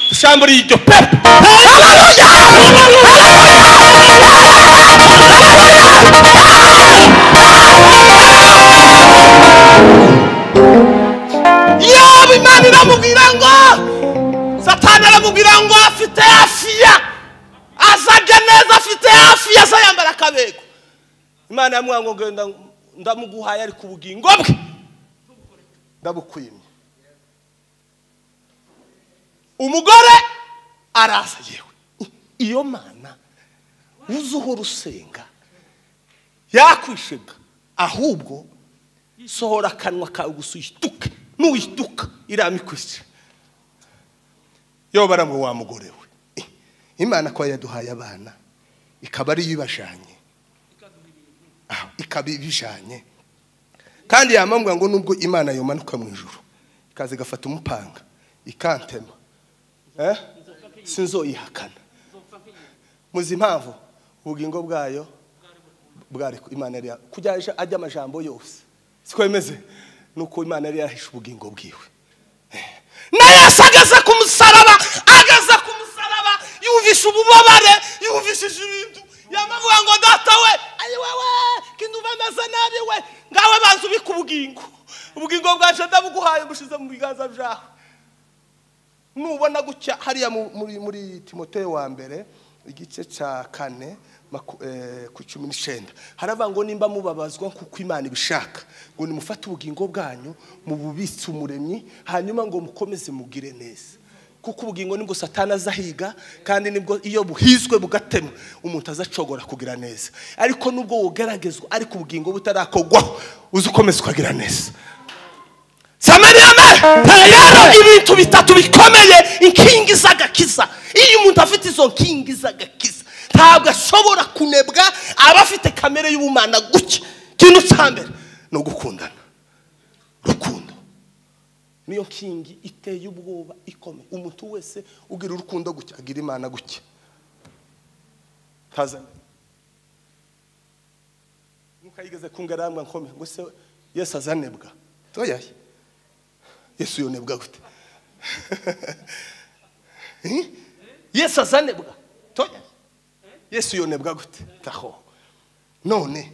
dushamburiye iryo pepe yaba imana iramubwira ngo satani aramubwira ngo afite afiya azarya neza afite afiya azayambara akabego imana yamubwira ngo genda ndamuguhaye ari ku bugingo bwe ndabukwimye umugore araza yewe iyo mana uzi uhora usenga yakwishega ahubwo sohora akanwa kawe gusa uyituke nuyituka iramikwisi yo baramwe wa mugore we Eh, imana ko yaduhaye abana ikaba ariyo ibajanye Ah, ikaba ibijanye kandi yamambwa ngo nubwo imana yomanuka mu ijuru ikaza igafata umupanga ikantema eh? sinzoyihakana muzi impamvu ubugingo bwayo bwari ku- imana yari ya- kujya aja- ajya amajambo yose sikwemeze nuko imana yari yahishe ubugingo bwiwe na yesu ageze ku musaraba ageze ku musaraba yumvishe ububabare yumvishije ibintu yamavuga ngo data we ayi wewe kinduva meze nabi we ngawe banza ubika ubugingo ubugingo bwaje ndabuguhaye bushize mu biganza byawe nubona gutya hariya mu- muri muri timoteyo wa mbere igice cya kane maku- eh, ku cumi n'icyenda haravuga ngo nimba mubabazwa kuko imana ibishaka ngo nimufate ubugingo bwanyu mububitse umuremyi hanyuma ngo mukomeze mugire neza kuko ubugingo nibwo satani azahiga kandi nibwo iyo buhizwe bugatemwa umuntu azacogora kugira neza ariko nubwo wogeragezwa ariko ubugingo butarakogwaho uzi ukomeza ukagira neza samariyame rero ibintu bitatu bikomeye inkingi z'agakiza iyo umuntu afite izo nkingi z'agakiza ntabwo ashobora kunebwa aba afite kamere y'ubumana gutya ikintu cya mbere ni ugukundana urukundo niyo nkingi iteye ubwoba ikomeye umuntu wese ugira urukundo gutya agira imana gutya ntazanye mukayigeze kungaramba nkomeye ngo se yesu azanebwa toyaye yesu yonebwa gute Eh? yesu azanebwa toyaye yesu yonebwa gute taho none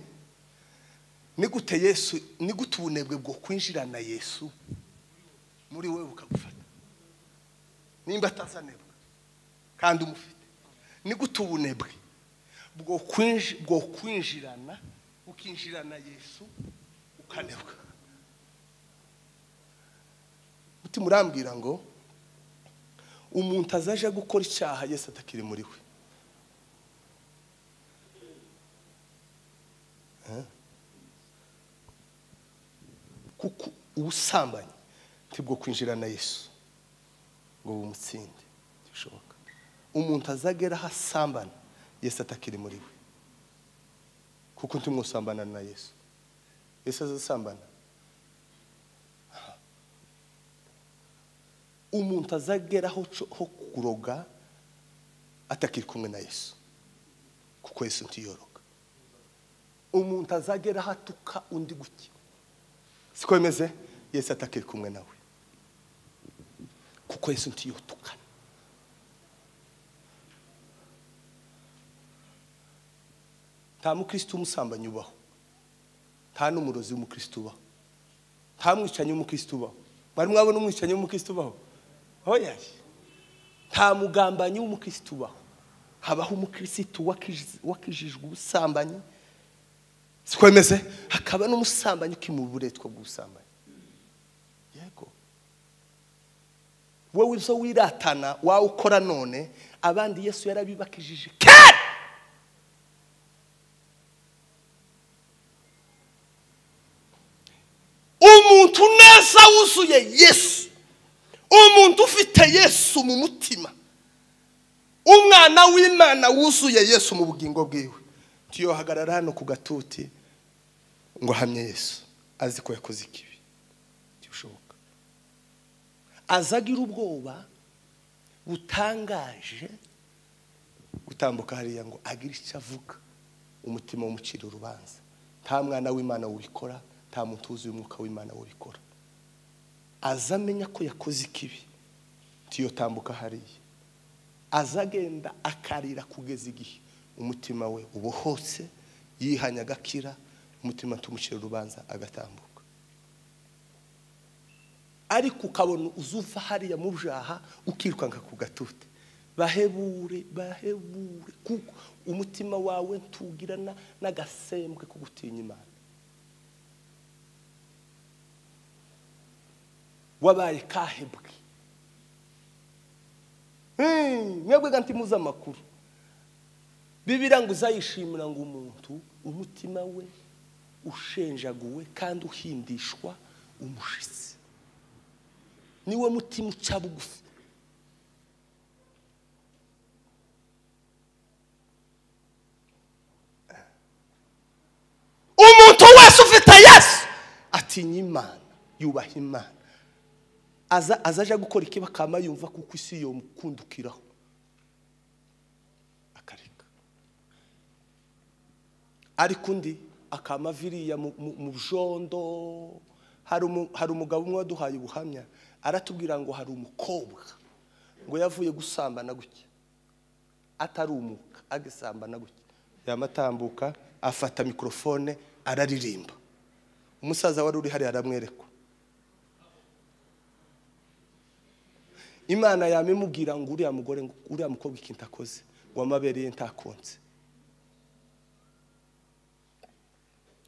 nigute yesu nigute ubunebwe bwo kwinjirana yesu muri wowe bukagufata nimba atazanebwa kandi umufite nigute ubunebwe bwo kwinji- bwo kwinjirana ukinjirana yesu ukanebwa mutima urambwira ngo umuntu azaje gukora icyaha yesu atakiri muri we kuko ubusambanyi ntibwo kwinjira na yesu ngo bumutsinde ntibishoboka umuntu azagera aho asambana yesu atakiri muri we kuko ntimwusambana na yesu yesu azasambana umuntu azageraho co- ho kuroga atakiri kumwe na yesu kuko yesu ntiyoroga umuntu azageraho atuka undi gutya siko bimeze yesu atakiri kumwe nawe kuko yesu ntiyotukana nta mukristo umusambanyi ubaho nta n'umurozi w'umukristo ubaho nta mwicanyi w'umukristo ubaho mwari mwabona umwicanyi w'umukristo ubaho oya nta mugambanyi w'umukristo ubaho habaho umukristo wakiji- wakijijwe ubusambanyi siko bimeze hakaba n'umusambanyi ukimura uburetwa bw'ubusambanyi yego wowe uzo wiratana wawukora none abandi yesu yarabibakijije kera umuntu neza wuzuye yesu umuntu ufite yesu mu mutima umwana w'imana wuzuye yesu mu bugingo bwiwe tuyohagarara hano ku gatuti ngo ahamye yesu azi ko yakoze ikibi ntibishoboka azagira ubwoba butangaje gutambuka hariya ngo agire icyo avuga umutima w'umucira urubanza nta mwana w'imana wubikora nta muntu wuzuye umwuka w'imana wubikora aza amenya ko yakoze ikibi tuyotambuka hariya aza agenda akarira kugeza igihe umutima we ubohotse yihanya agakira umutima tumucira urubanza agatambuka ariko ukabona uzuva hariya mu byaha ukirukanka ku gatute bahebure bahebure kuko umutima wawe ntugira na- n'agasembwe ko gutinya imana wabaye kahebwe Hey, mwebwe ganti muzi amakuru bibira ngo uzayishimira ngo umuntu umutima we ushenjaguwe kandi uhindishwa umushitsi niwe mutima uca bugufi umuntu wese ufite yesu atinya imana yubaha imana aza azaje gukora ikibi akaba yumva kuko isi yomukundukiraho akareka ariko undi akama viriya mu- mu mu bjondo hari umu- hari umugabo umwe waduhaye ubuhamya aratubwira ngo hari umukobwa ngo yavuye gusambana gutya atarumuka agasambana gutya yamatambuka afata mikorofone araririmba umusaza wari uri hariya aramwereka imana yamimubwira ngo uriya mugore ngo uriya mukobwa ikintu akoze ngo amabere ye ntakonse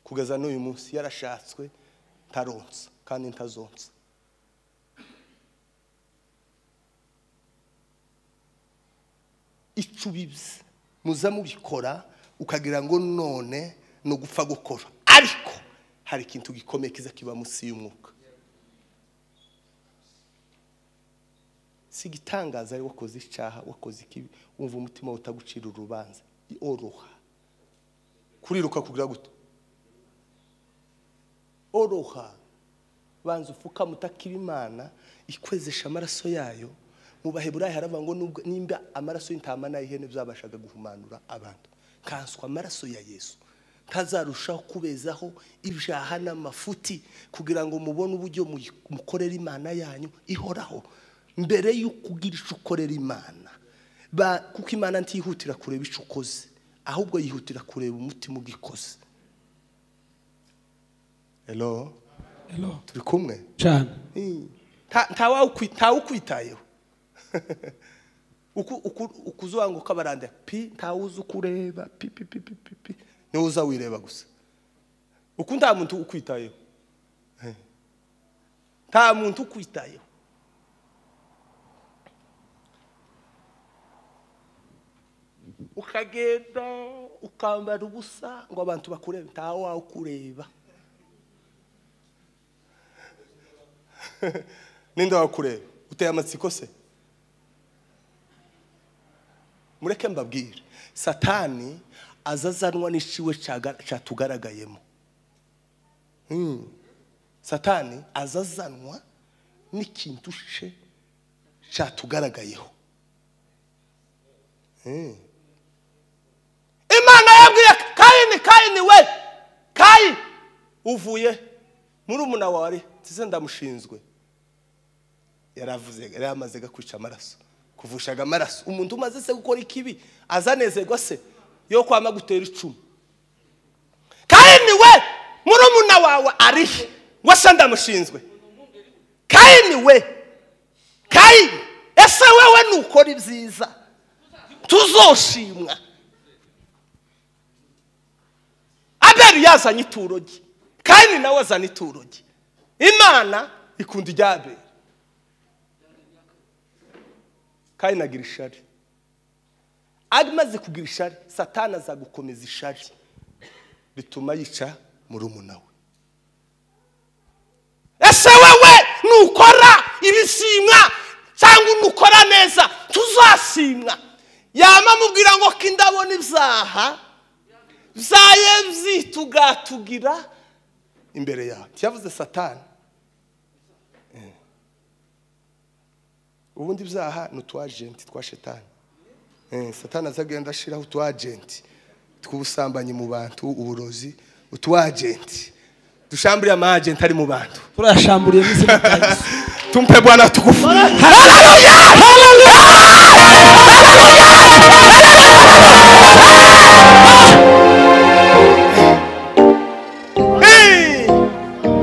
kugeza n'uyu munsi yarashatswe ntaronsa kandi ntazonsa icubizi muza mubikora ukagira ngo none ni ugupfa gukora ariko hari ikintu gikomeye kiza kiba munsi y'umwuka si igitangaza ari wakoze icyaha wakoze ikibi wumva umutima wawe utagucira urubanza oroha kuriruka kugira gute oroha banza upfukame utakira imana ikwezesha amaraso yayo mu baheburayi haravuga ngo nubwo- nimba amaraso y'intama n'ay'ihene byabashaga guhumanura abantu kanswa amaraso ya yesu ntazarushaho kubezaho ibyaha n'amafuti kugira ngo mubone uburyo muyi- mukorera imana yanyu ihoraho mbere y'uko ugira icyo ukorera imana Ba- kuko imana ntihutira kureba icyo ukoze ahubwo yihutira kureba umutima ugikoze hello turi kumwe cyane nta- nta wawukwi- nta ukwitayeho Uku- uku- ukuzubanguka baranda pi ntawuzi uko ureba pi pi pi pi pi pi niwe uza wireba gusa uku nta muntu ukwitayeho Eh. nta muntu ukwitayeho ukagenda ukambara ubusa ngo abantu bakurebe nta wawukureba ninde wakureba uteye amatsiko se mureke mbabwire satani aza azanwa n'iciwe caga- catugaragayemo Hmm. satani aza azanwa n'ikintu ce sha tugaragayeho Eh, imana yabwiye kayini kayini we kayi uvuye muri umuna wari nzize ndamushinzwe yaravuze yari amaze gakwica amaraso kuvushaga amaraso umuntu umaze se gukora ikibi azanezerwa se yo kwama gutera icumu kayini we muri umuna wawe arihe wese ndamushinzwe kayini we kayini ese wewe nukora ibyiza tuzoshimwa abeli yazanye ituro rye kayini nawe azana ituro rye imana ikunda irya abeli kayini agira ishari amaze kugira ishari satani aza gukomeza ishari bituma yica murumuna we ese wowe nukora ibishimwa cyangwa nukora neza tuzasimwa yama amubwira ngo ko indabona ibyaha byaye byitugatugira imbere yawe ntiyavuze satani Eh. ubundi ibyaha ni utu agenti twa shetani Eh, satani azagenda ashyiraho utu agenti tw'ubusambanyi mu bantu uburozi utu agenti dushamburiye ama agenti ari mu bantu turayashamburiye mu izina rya yesu tumpe bwana tukufu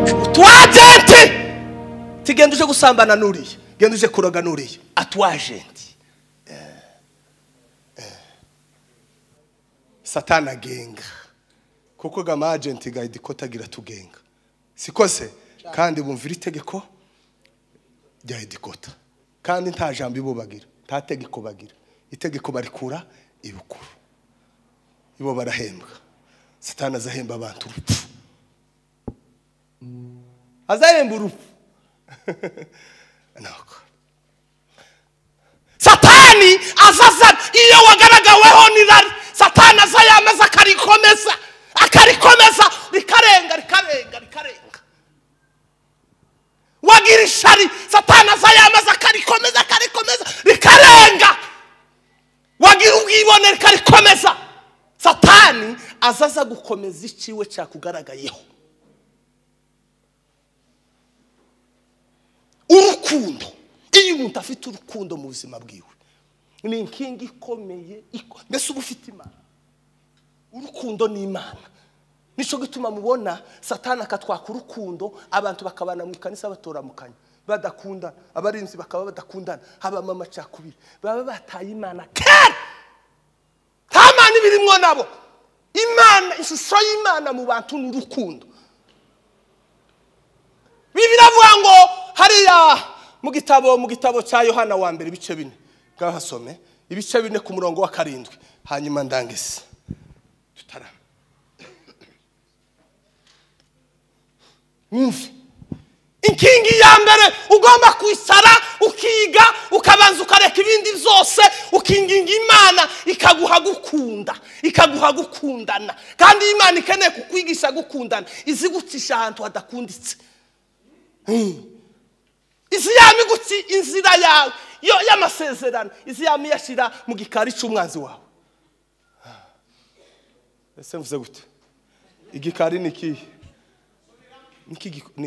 utwajenti tigenda uje gusambana n'uriya genda uje kuroga n'uriya atwajenti satani agenga kuko ga agenti ga idikota agira tugenga siko se kandi bumvira itegeko rya idikota kandi nta jambo ibo bagira nta tegeko bagira itegeko barikura ibukuru ibo barahembwa satani azahemba abantu urupfu azahemba urupfu nako satani azaza iyo wagaragaweho n'irari satani aza yameza akarikomeza akarikomeza rikarenga rikarenga rikarenga wagira ishari satani aza yameza akarikomeza akarikomeza rikarenga wagira ubwibone rikarikomeza satani azaza gukomeza ikiwe cyakugaragayeho urukundo iyo umuntu afite urukundo mu buzima bwiwe ni inkingi ikomeye iko- mbese uba ufite imana urukundo ni imana nicyo gituma mubona satani akatwaka urukundo abantu bakabana mu ikanisa batoramukanya badakundana abarinzi bakaba badakundana habamo amacakubiri baba bataye imana kera nta mana iba irimo nabo imana ishusho y'imana mu bantu ni urukundo bibiri avuga ngo hariya mu gitabo mu gitabo cya yohana wa mbere ibice bine bwahasome ibice bine ku murongo wa karindwi hanyuma ndangise tutarama wumve inkingi ya mbere ugomba kwicara ukiga ukabanza ukareka ibindi byose ukinginga imana ikaguha gukunda ikaguha gukundana kandi iyo imana ikeneye kukwigisha gukundana izigucisha ahantu hadakunditse izi yami gutsi inzira yawe yo y'amasezerano izi yami yashyira mu gikari cy'umwanzi wawe ese mvuze gute igikari ni ikihe ni iki giko- ni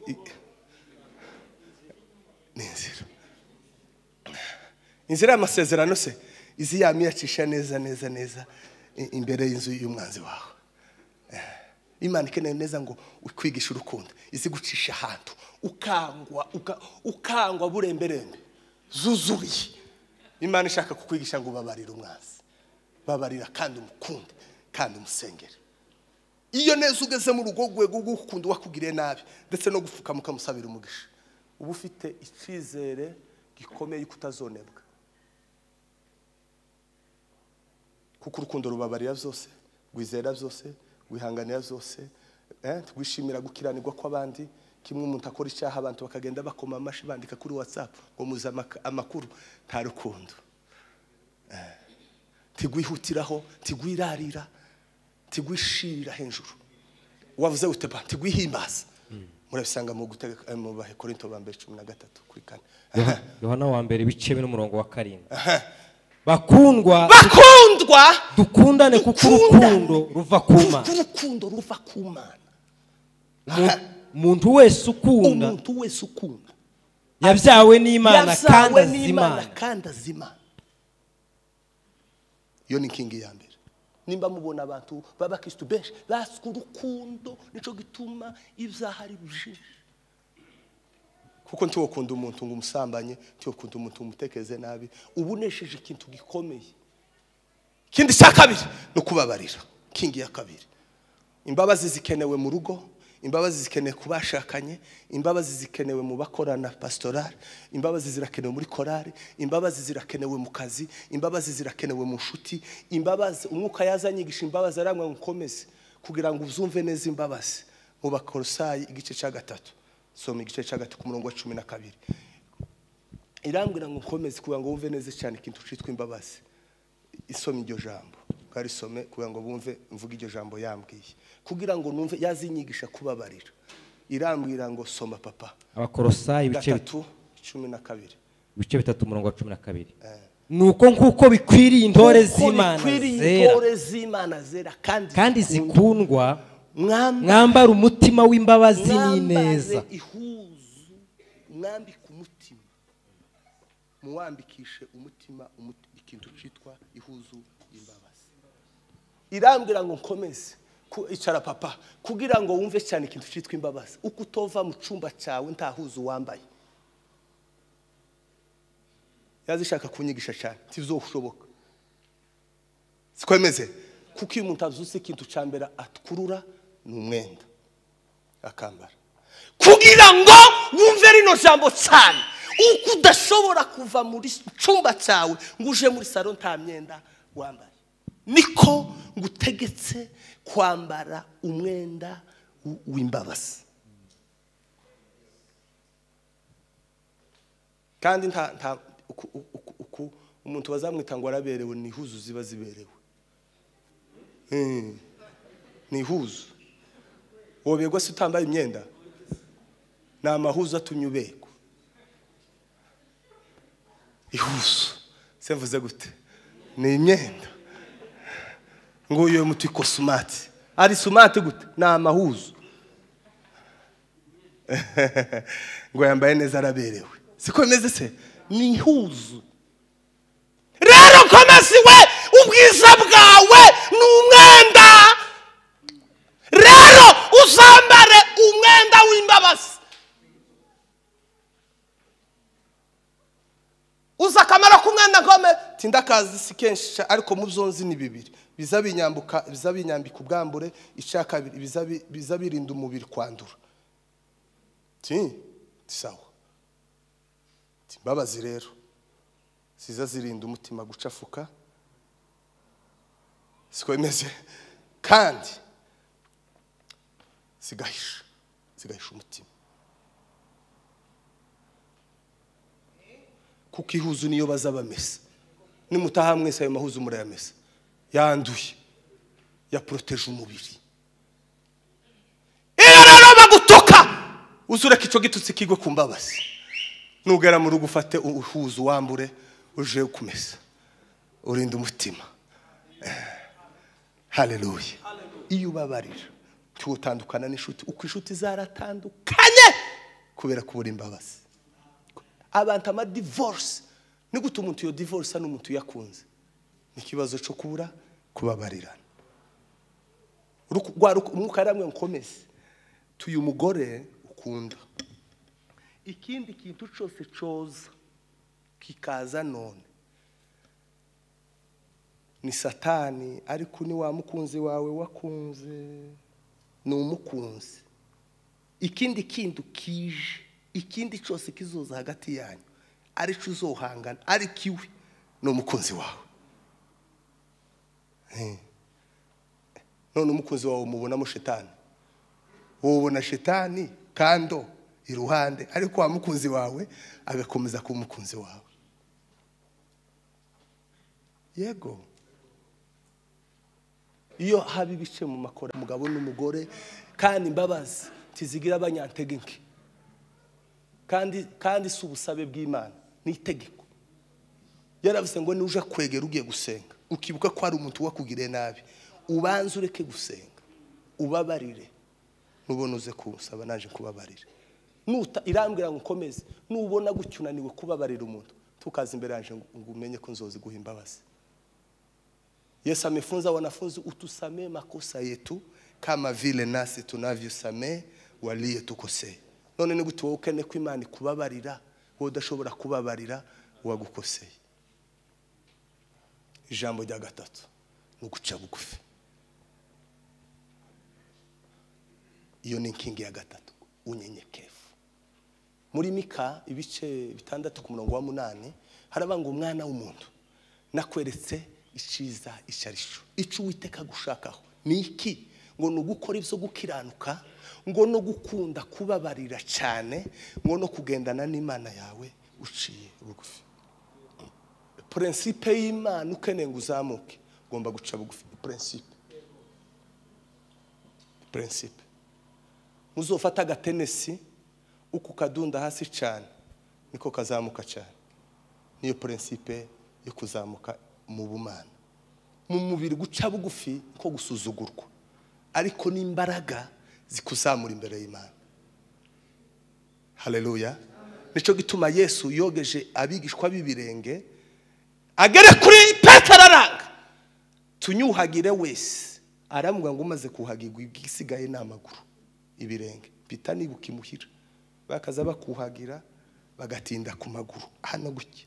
i- ni inzira inzira y'amasezerano se izi yami yacisha neza neza neza i- imbere y'inzu y'umwanzi wawe Eh, imana ikeneye neza ngo ukwigishe urukundo izi gucisha ahantu ukangwa uka- ukangwa buremberembe zuzuriye imana ishaka kukwigisha ngo ubabarire umwanzi babarira kandi umukunde kandi umusengere iyo neza ugeze mu rugo rwego rw'ukunda uwakugiriye nabi ndetse no gupfukama ukamusabira umugisha uba ufite icyizere gikomeye ko utazonebwa kuko urukundo rubabarira byose rwizera byose rwihanganira byose eh, rwishimira gukiranirwa kw'abandi kimwe umuntu akora icyaha abantu bakagenda bakoma amashyi bandika kuri watsapu ngo muze amaka- amakuru nta rukundo tigwihutiraho tigwirarira tigwishirira hejuru wavuze uteba tigwihimbaza murabona murabisanga mu gutega eh, mu bahekorinto ba mbere cumi na gatatu kuri kane yohana wa mbere ibice bine n'umurongo wa karindwi bakundwa bakundwa dukundane kuko Dukunda. urukundo ruva ku kuko mana urukundo ruva ku mana Mu- umuntu wese ukunda umuntu wese ukunda yabyawe n'imana kandi yazawe azi n'imana imana kandi azi imana iyo ni kingi ya mbere nimba mubona abantu b'abakirisitu benshi baswe urukundo nicyo gituma ibyaha ari bijiji kuko ntiwakunda umuntu ngo umusambanye ntiwakunda umuntu ngo umutekeze nabi uba unesheje ikintu gikomeye ikindi cya kabiri ni ukubabarira kingi ya kabiri imbabazi zikenewe mu rugo imbabazi zikenewe ku bashakanye imbabazi zikenewe mu bakorana pasitorari imbabazi zirakenewe muri korari imbabazi zirakenewe mu kazi imbabazi zirakenewe mu nshuti imbabazi umwuka yazanyigisha imbabazi arangwa ngo ukomeze kugira ngo uzumve neza imbabazi mu bakorosayi igice cya gatatu soma igice cya gatatu ku murongo wa cumi na kabiri irambwira ngo ukomeze kugira ngo wumve neza cyane ikintu cyitwa imbabazi isoma iryo jambo bwarisome kugira ngo bumve mvuge iryo jambo yambwiye kugira ngo numve yazinyigisha kubabarira irambwira ngo soma papa abakorosayi ibice bit- gatatu cumi na kabiri ibice bitatu umurongo wa cumi na kabiri nuko nk'uko bikwiriye intore z'imana zera intore z'imana zera kandi kandi zikundwa mwambare mwambara umutima w'imbabazi n'ineza mwambare ihuzu mwambike umutima muwambikishe umutima umuti- ikintu cyitwa ihuzu imbabazi irambwira ngo nkomeze ku- icara papa kugira ngo wumve cyane ikintu cyitwa imbabazi uko utova mu cyumba cyawe nta huzu wambaye yazishaka kunyigisha cyane ntibizoshoboka sikwemeze kuko iyo umuntu azuze ikintu cya mbere atkurura ni umwenda akambara kugira ngo wumve rino jambo cyane uko udashobora kuva muri cyumba cyawe ngo uje muri salo nta myenda wambaye niko ngutegetse kwambara umwenda w- w'imbabazi kandi nta nta uku- uku- uku- umuntu bazamwita ngo araberewe ni ihuzu ziba ziberewe Mm. ni ihuzu woberwa se utambaye imyenda ni amahuzu atumye uberwa ihuzu se mvuze gute ni imyenda ngo uyu muti ko sumati ari sumati gute ni amahuzu ngo yambaye neza araberewe siko bimeze se ni ihuzu rero komeza iwe ubwiza bwawe ni umwenda rero uzambare umwenda w'imbabazi uzi akamaro k'umwenda nkomeza tindakazi si kenshi ca- ariko mu byo nzi ni bibiri biza binyambuka biza binyambika ubwambure icya kabiri biza bi- biza birinda umubiri kwandura ti sawa ti mbabazi rero ziza zirinda umutima gucafuka siko bimeze kandi zigahisha zigahisha umutima kuko ihuzu niyo baza bamesa nimutaha mwese ayo mahuzu murayamesa yanduye yaporoteje umubiri iyo rero bagutuka uzureka icyo gitutsi kigwe ku mbabazi nugera mu rugo ufate uhuzu wambure uje kumesa urinde umutima haleluya iyo ubabarira tuwutandukana n'inshuti uko inshuti zaratandukanye kanye kubera kubura imbabazi abantu amadivorisi ni gute umuntu iyo divorisi ari umuntu uyakunze ni ikibazo cyo kubura kubabarirana Ruku- rwa ruku- umwuka yaramwe nkomeze tuyu mugore ukunda ikindi kintu cyose cyoza kikaza none ni satani ariko ni wa mukunzi wawe wakunze ni umukunzi ikindi kintu kije ikindi cyose kizoza hagati yanyu aricyo uzohangana ariko iwe ni umukunzi wawe Eh. none umukunzi wawe umubonamo shetani wubona shetani kando iruhande ariko wa mukunzi wawe agakomeza kuba umukunzi wawe yego iyo haba ibice mu makora umugabo n'umugore kandi imbabazi tizigira abanyantege nke kandi kandi si ubusabe bw'imana ni itegeko yaravuze ngo nuje kwegera ugiye gusenga ukibuka ko hari umuntu wakugiriye nabi ubanze ureke gusenga ubabarire nubona uze kumusaba naje kubabarira nuta irambwira ngo ukomeze nubona gutya unaniwe kubabarira umuntu tukaza imbere yanjye ngo ngo umenye ko nzozi guha imbabazi Yesu amefunza wanafunzi utusamee makosa yetu kama vile nasi tunavyosamee waliotukosea. None ni gute wowe ukene ko Imana ikubabarira wowe udashobora kubabarira uwagukoseye? Ijambo rya gatatu ni uguca bugufi. Iyo ni inkingi ya gatatu unyenyekevu. Muri Mika ibice bitandatu ku murongo wa munani harabanga umwana w'umuntu nakweretse icyiza icyo ari cyo icyo uwiteka gushakaho ni iki ngo ni ugukora ibyo gukiranuka ngo no gukunda kubabarira cyane ngo no kugendana n'imana yawe uciye bugufi purensipe y'imana ukeneye ngo uzamuke ugomba guca bugufi purensipe purensipe muzofata agatenesi uku kadunda hasi cyane niko kazamuka cyane niyo purensipe yo kuzamuka mu bumana mu mubiri guca bugufi nko gusuzugurwa ariko n'imbaraga zikuzamura imbere y'imana hareruya nicyo gituma yesu yogeje abigishwa b'ibirenge agere kuri petero aranga tunyuhagire wese aramubwira ngo umaze kuhagirwa igisigaye ni amaguru ibirenge bita nibuka imuhira bakaza bakuhagira bagatinda ku maguru hano gutya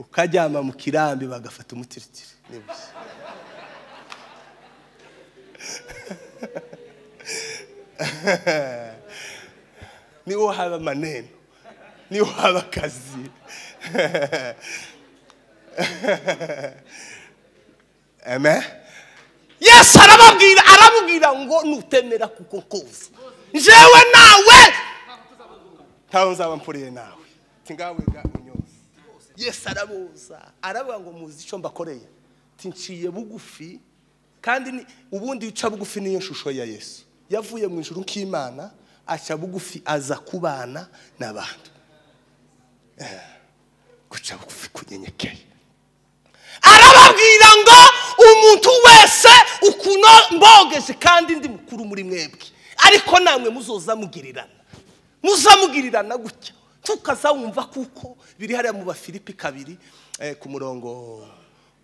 ukaryama mu kirambi bagafata umutiritiri n'ibuye niwo haba amaneno niwo haba akazi amen yesu arababwira aramubwira ngo nutemera kuko koza njyewe nawe ntawe nzaba mpuriye nawe ti ngawe ga unyose yesu arabuza aravuga ngo muzi icyo mbakoreye ti nciye bugufi kandi ni- ubundi uca bugufi niyo shusho ya yesu yavuye mu ijuru nk'imana aca bugufi aza kubana n'abantu Eh, guca bugufi kunyenyekeye arababwira ngo umuntu wese ukuno mbogeje kandi ndi mukuru muri mwebwe ariko namwe muzoza mugirirana muzamugirirana gutya tukazawumva kuko biri hariya mu bafilipi kabiri eh, ku murongo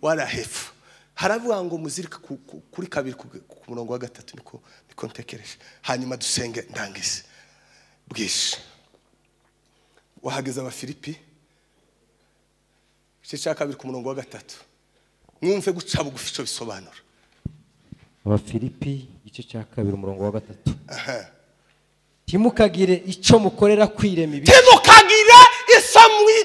wa rahefu haravuga ngo muzirika ku- ku- kuri kabiri ku ku murongo wa gatatu niko niko ntekereje hanyuma dusenge ndangize bwije wahageze abafilipi igice cya kabiri ku murongo wa gatatu mwumve guca bugufi icyo bisobanura abafilipi igice cya kabiri umurongo wa gatatu timukagire icyo mukorera kwirema ibi timukagire isamwi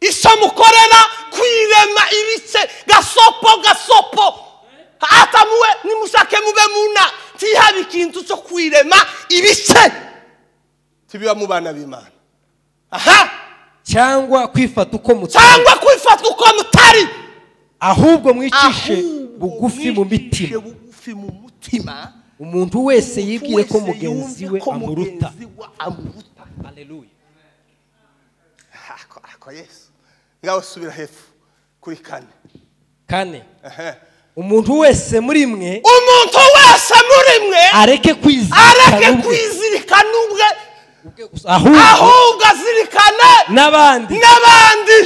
isamukorera kwirema ibitse gasopo gasopo hata muwe nimushake mube muna tihabe ikintu cyo kwirema ibice tubiba mu bana b'imana aha cyangwa kwifata uko mutari cyangwa kwifata uko mutari ahubwo mwicishe Ahubwo bugufi mu mwicishe mitima bugufi mu mutima umuntu wese yibwire ko Wese mugenzi yumve we ko amuruta mugenzi we amuruta ako ako yesu ngaho subira hepfo kuri kane kane umuntu wese muri mwe umuntu wese muri mwe areke areke kwizirikana ubwe kwizirikana ubwe ahubwo ahubwo azirikane n'abandi n'abandi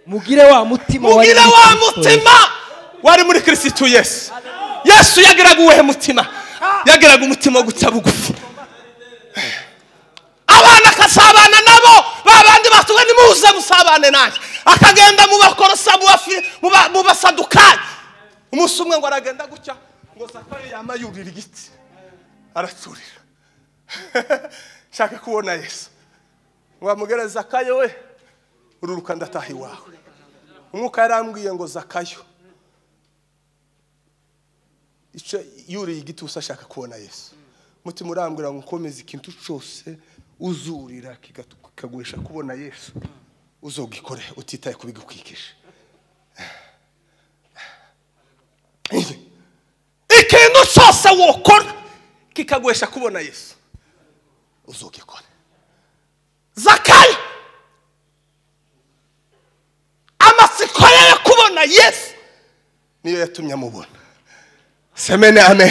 mugire wa mutima wari mugire muri wa Kristo mutima wari muri kirisitu yesu yesu yagiraga uwuhe mutima yagiraga umutima wo guca bugufi abana akasabana nabo ba bandi batuwe nimuze musabane nanjye akagenda mu bakorosa mu bafi- mu ba- mu basadukayi umunsi umwe ngo aragenda gutya ngo zakari yama yurira igiti araturira nshaka kubona yesu ngo bamubwire zakayo we ururuka ndataha iwawe umwuka yarambwiye ngo zakayo icyo yuriye igiti gusa ashaka kubona yesu mutima urambwira ngo ukomeze ikintu cyose uzurira kigatu- kikaguhisha kubona yesu uzogikore utitaye ku bigukwikije ikintu cyose wokora kikaguhesha kubona yesu uzugikore zakari amatsiko ye yo kubona yesu niyo yatumye amubona semene amen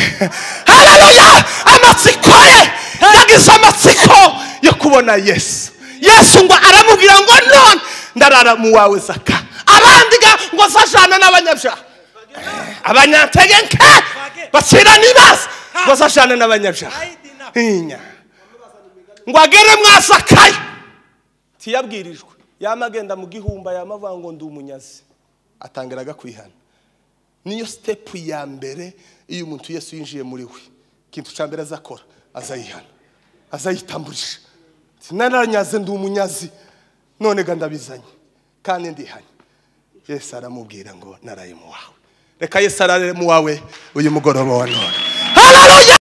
hararuya amatsiko ye yagize amatsiko yo kubona yesu yesu ngo aramubwira ngo none ndarara mu wawe zaka arandiga ngo zajana n'abanyabyaha abanyantege nke basira n'ibaza ngo zajana n'abanyabyaha Inya. ngo agere mwasakaye tiyabwirijwe yamagenda mu gihumba yamavuga ngo ndi umunyazi atangiraga kwihana niyo sitepu ya mbere iyo umuntu Yesu yinjiye muri we ikintu cya mbere azakora azayihana azayitamburisha Ati, naranyaze ndi umunyazi none ga ndabizanye kandi ndihanye yesu aramubwira ngo naraye mu wawe reka yesu arare mu wawe uyu mugoroba wa none